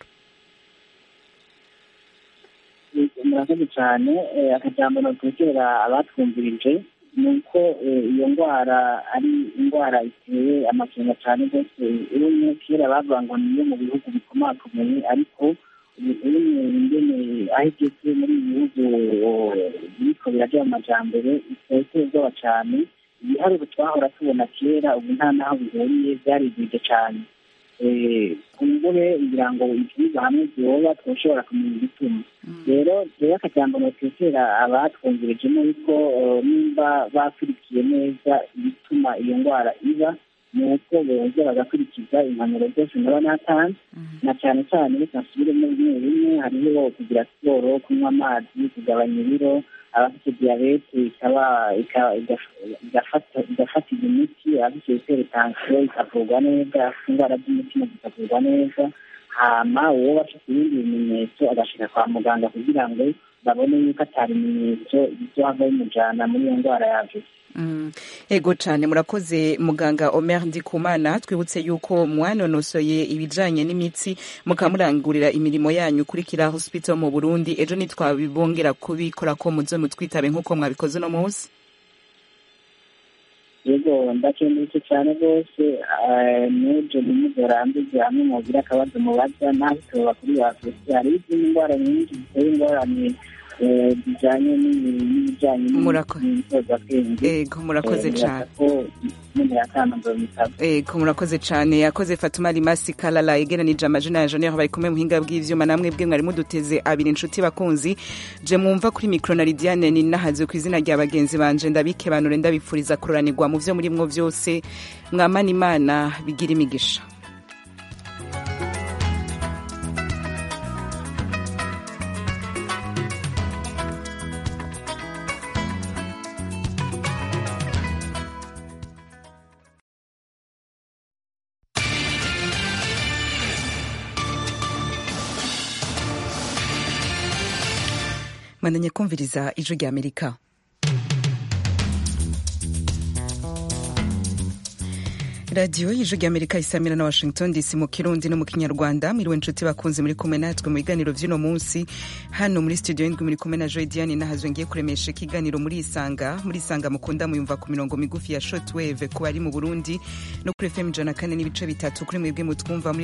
murakoze cyane eh, akajambo notekera abatwumvirije ni uko eh, iyo ndwara ari indwara iteye amakenga cyane rwose urumwe kera bavuga ngo niyo mu bihugu bikomakomeye ariko urumwe ingene aho igeze muri ibi bihugu eh, biriko birajya mu majambere iteye ubwoba cyane ibiharuro twahora tubona kera ubu nta n'aho bihuriye byarigwije cyane kumbure ngira ngo ibyigwa hamwe byoba twashobora kumenya igituma rero rero akajambo notekera abatwumvirije ni uko eh, nimba bakurikiye neza ibituma iyo ndwara iba ni uko boza bagakurikiza impanuro zose naba natanze na cyane cyane reka nsubiremo bimwe bimwe hariho kugira siporo kunywa amazi kugabanya ibiro abafite diyabete ikaba ika- igaf- igafata igafatirwa imiti abafite hypertension ikavurwa neza abafite indwara z'umutima zikavurwa neza hama uwo bafite ibindi bimenyetso agashika kwa muganga kugira ngo babone yuko atari ibimenyetso bizohava bimujana muri iyo ndwara yavuze Mm. ego cyane murakoze muganga Omer Ndikumana twibutse yuko mwanonosoye ibijanye n'imitsi mukamurangurira imirimo yanyu kuri Kira Hospital mu Burundi ejo nitwabibongera kubikora ko muze mutwitabe nk'uko mwabikoze no munsi yego ndakengurutse cyane rwose eh, n'ibyo ntimuzorambize hamwe mugira akabazo mubaza naho tuba kuri afurika hari izindi ndwara nyinshi ziteye ingorane eh, zijanye n'ibi- n'ibijanye n'imyitozakwenge ego murakoze cyane cyane ego murakoze cyane yakoze Fatuma Limasi Kalala yegeranije amajina ya Jonior bari kumwe muhinga bw'ivyuma namwe bwe mwari muduteze abiri inshuti bakunzi je mwumva kuri micro na Lidiane ni nahaze ku izina rya bagenzi banje ndabike banure ndabipfuriza kuranirwa mu vyo muri mwo vyose mwamana imana bigira imigisha mwandanye kumviriza ijwi rya Amerika radiyo y'ijwi rya amerika isamira na washington dc mu kirundi no mu kinyarwanda mwiriwe inshuti bakunze muri kumwe natwe mu biganiro vy'uno munsi hano muri studio y'indwi muri kumwe na joy diane nahazwe ngiye kuremesha ikiganiro muri isanga muri isanga mukunda muyumva ku mirongo migufi ya shortwave ku bari mu burundi no kuri fm ijana kane n'ibice bitatu kuri mwebwe mutwumva muri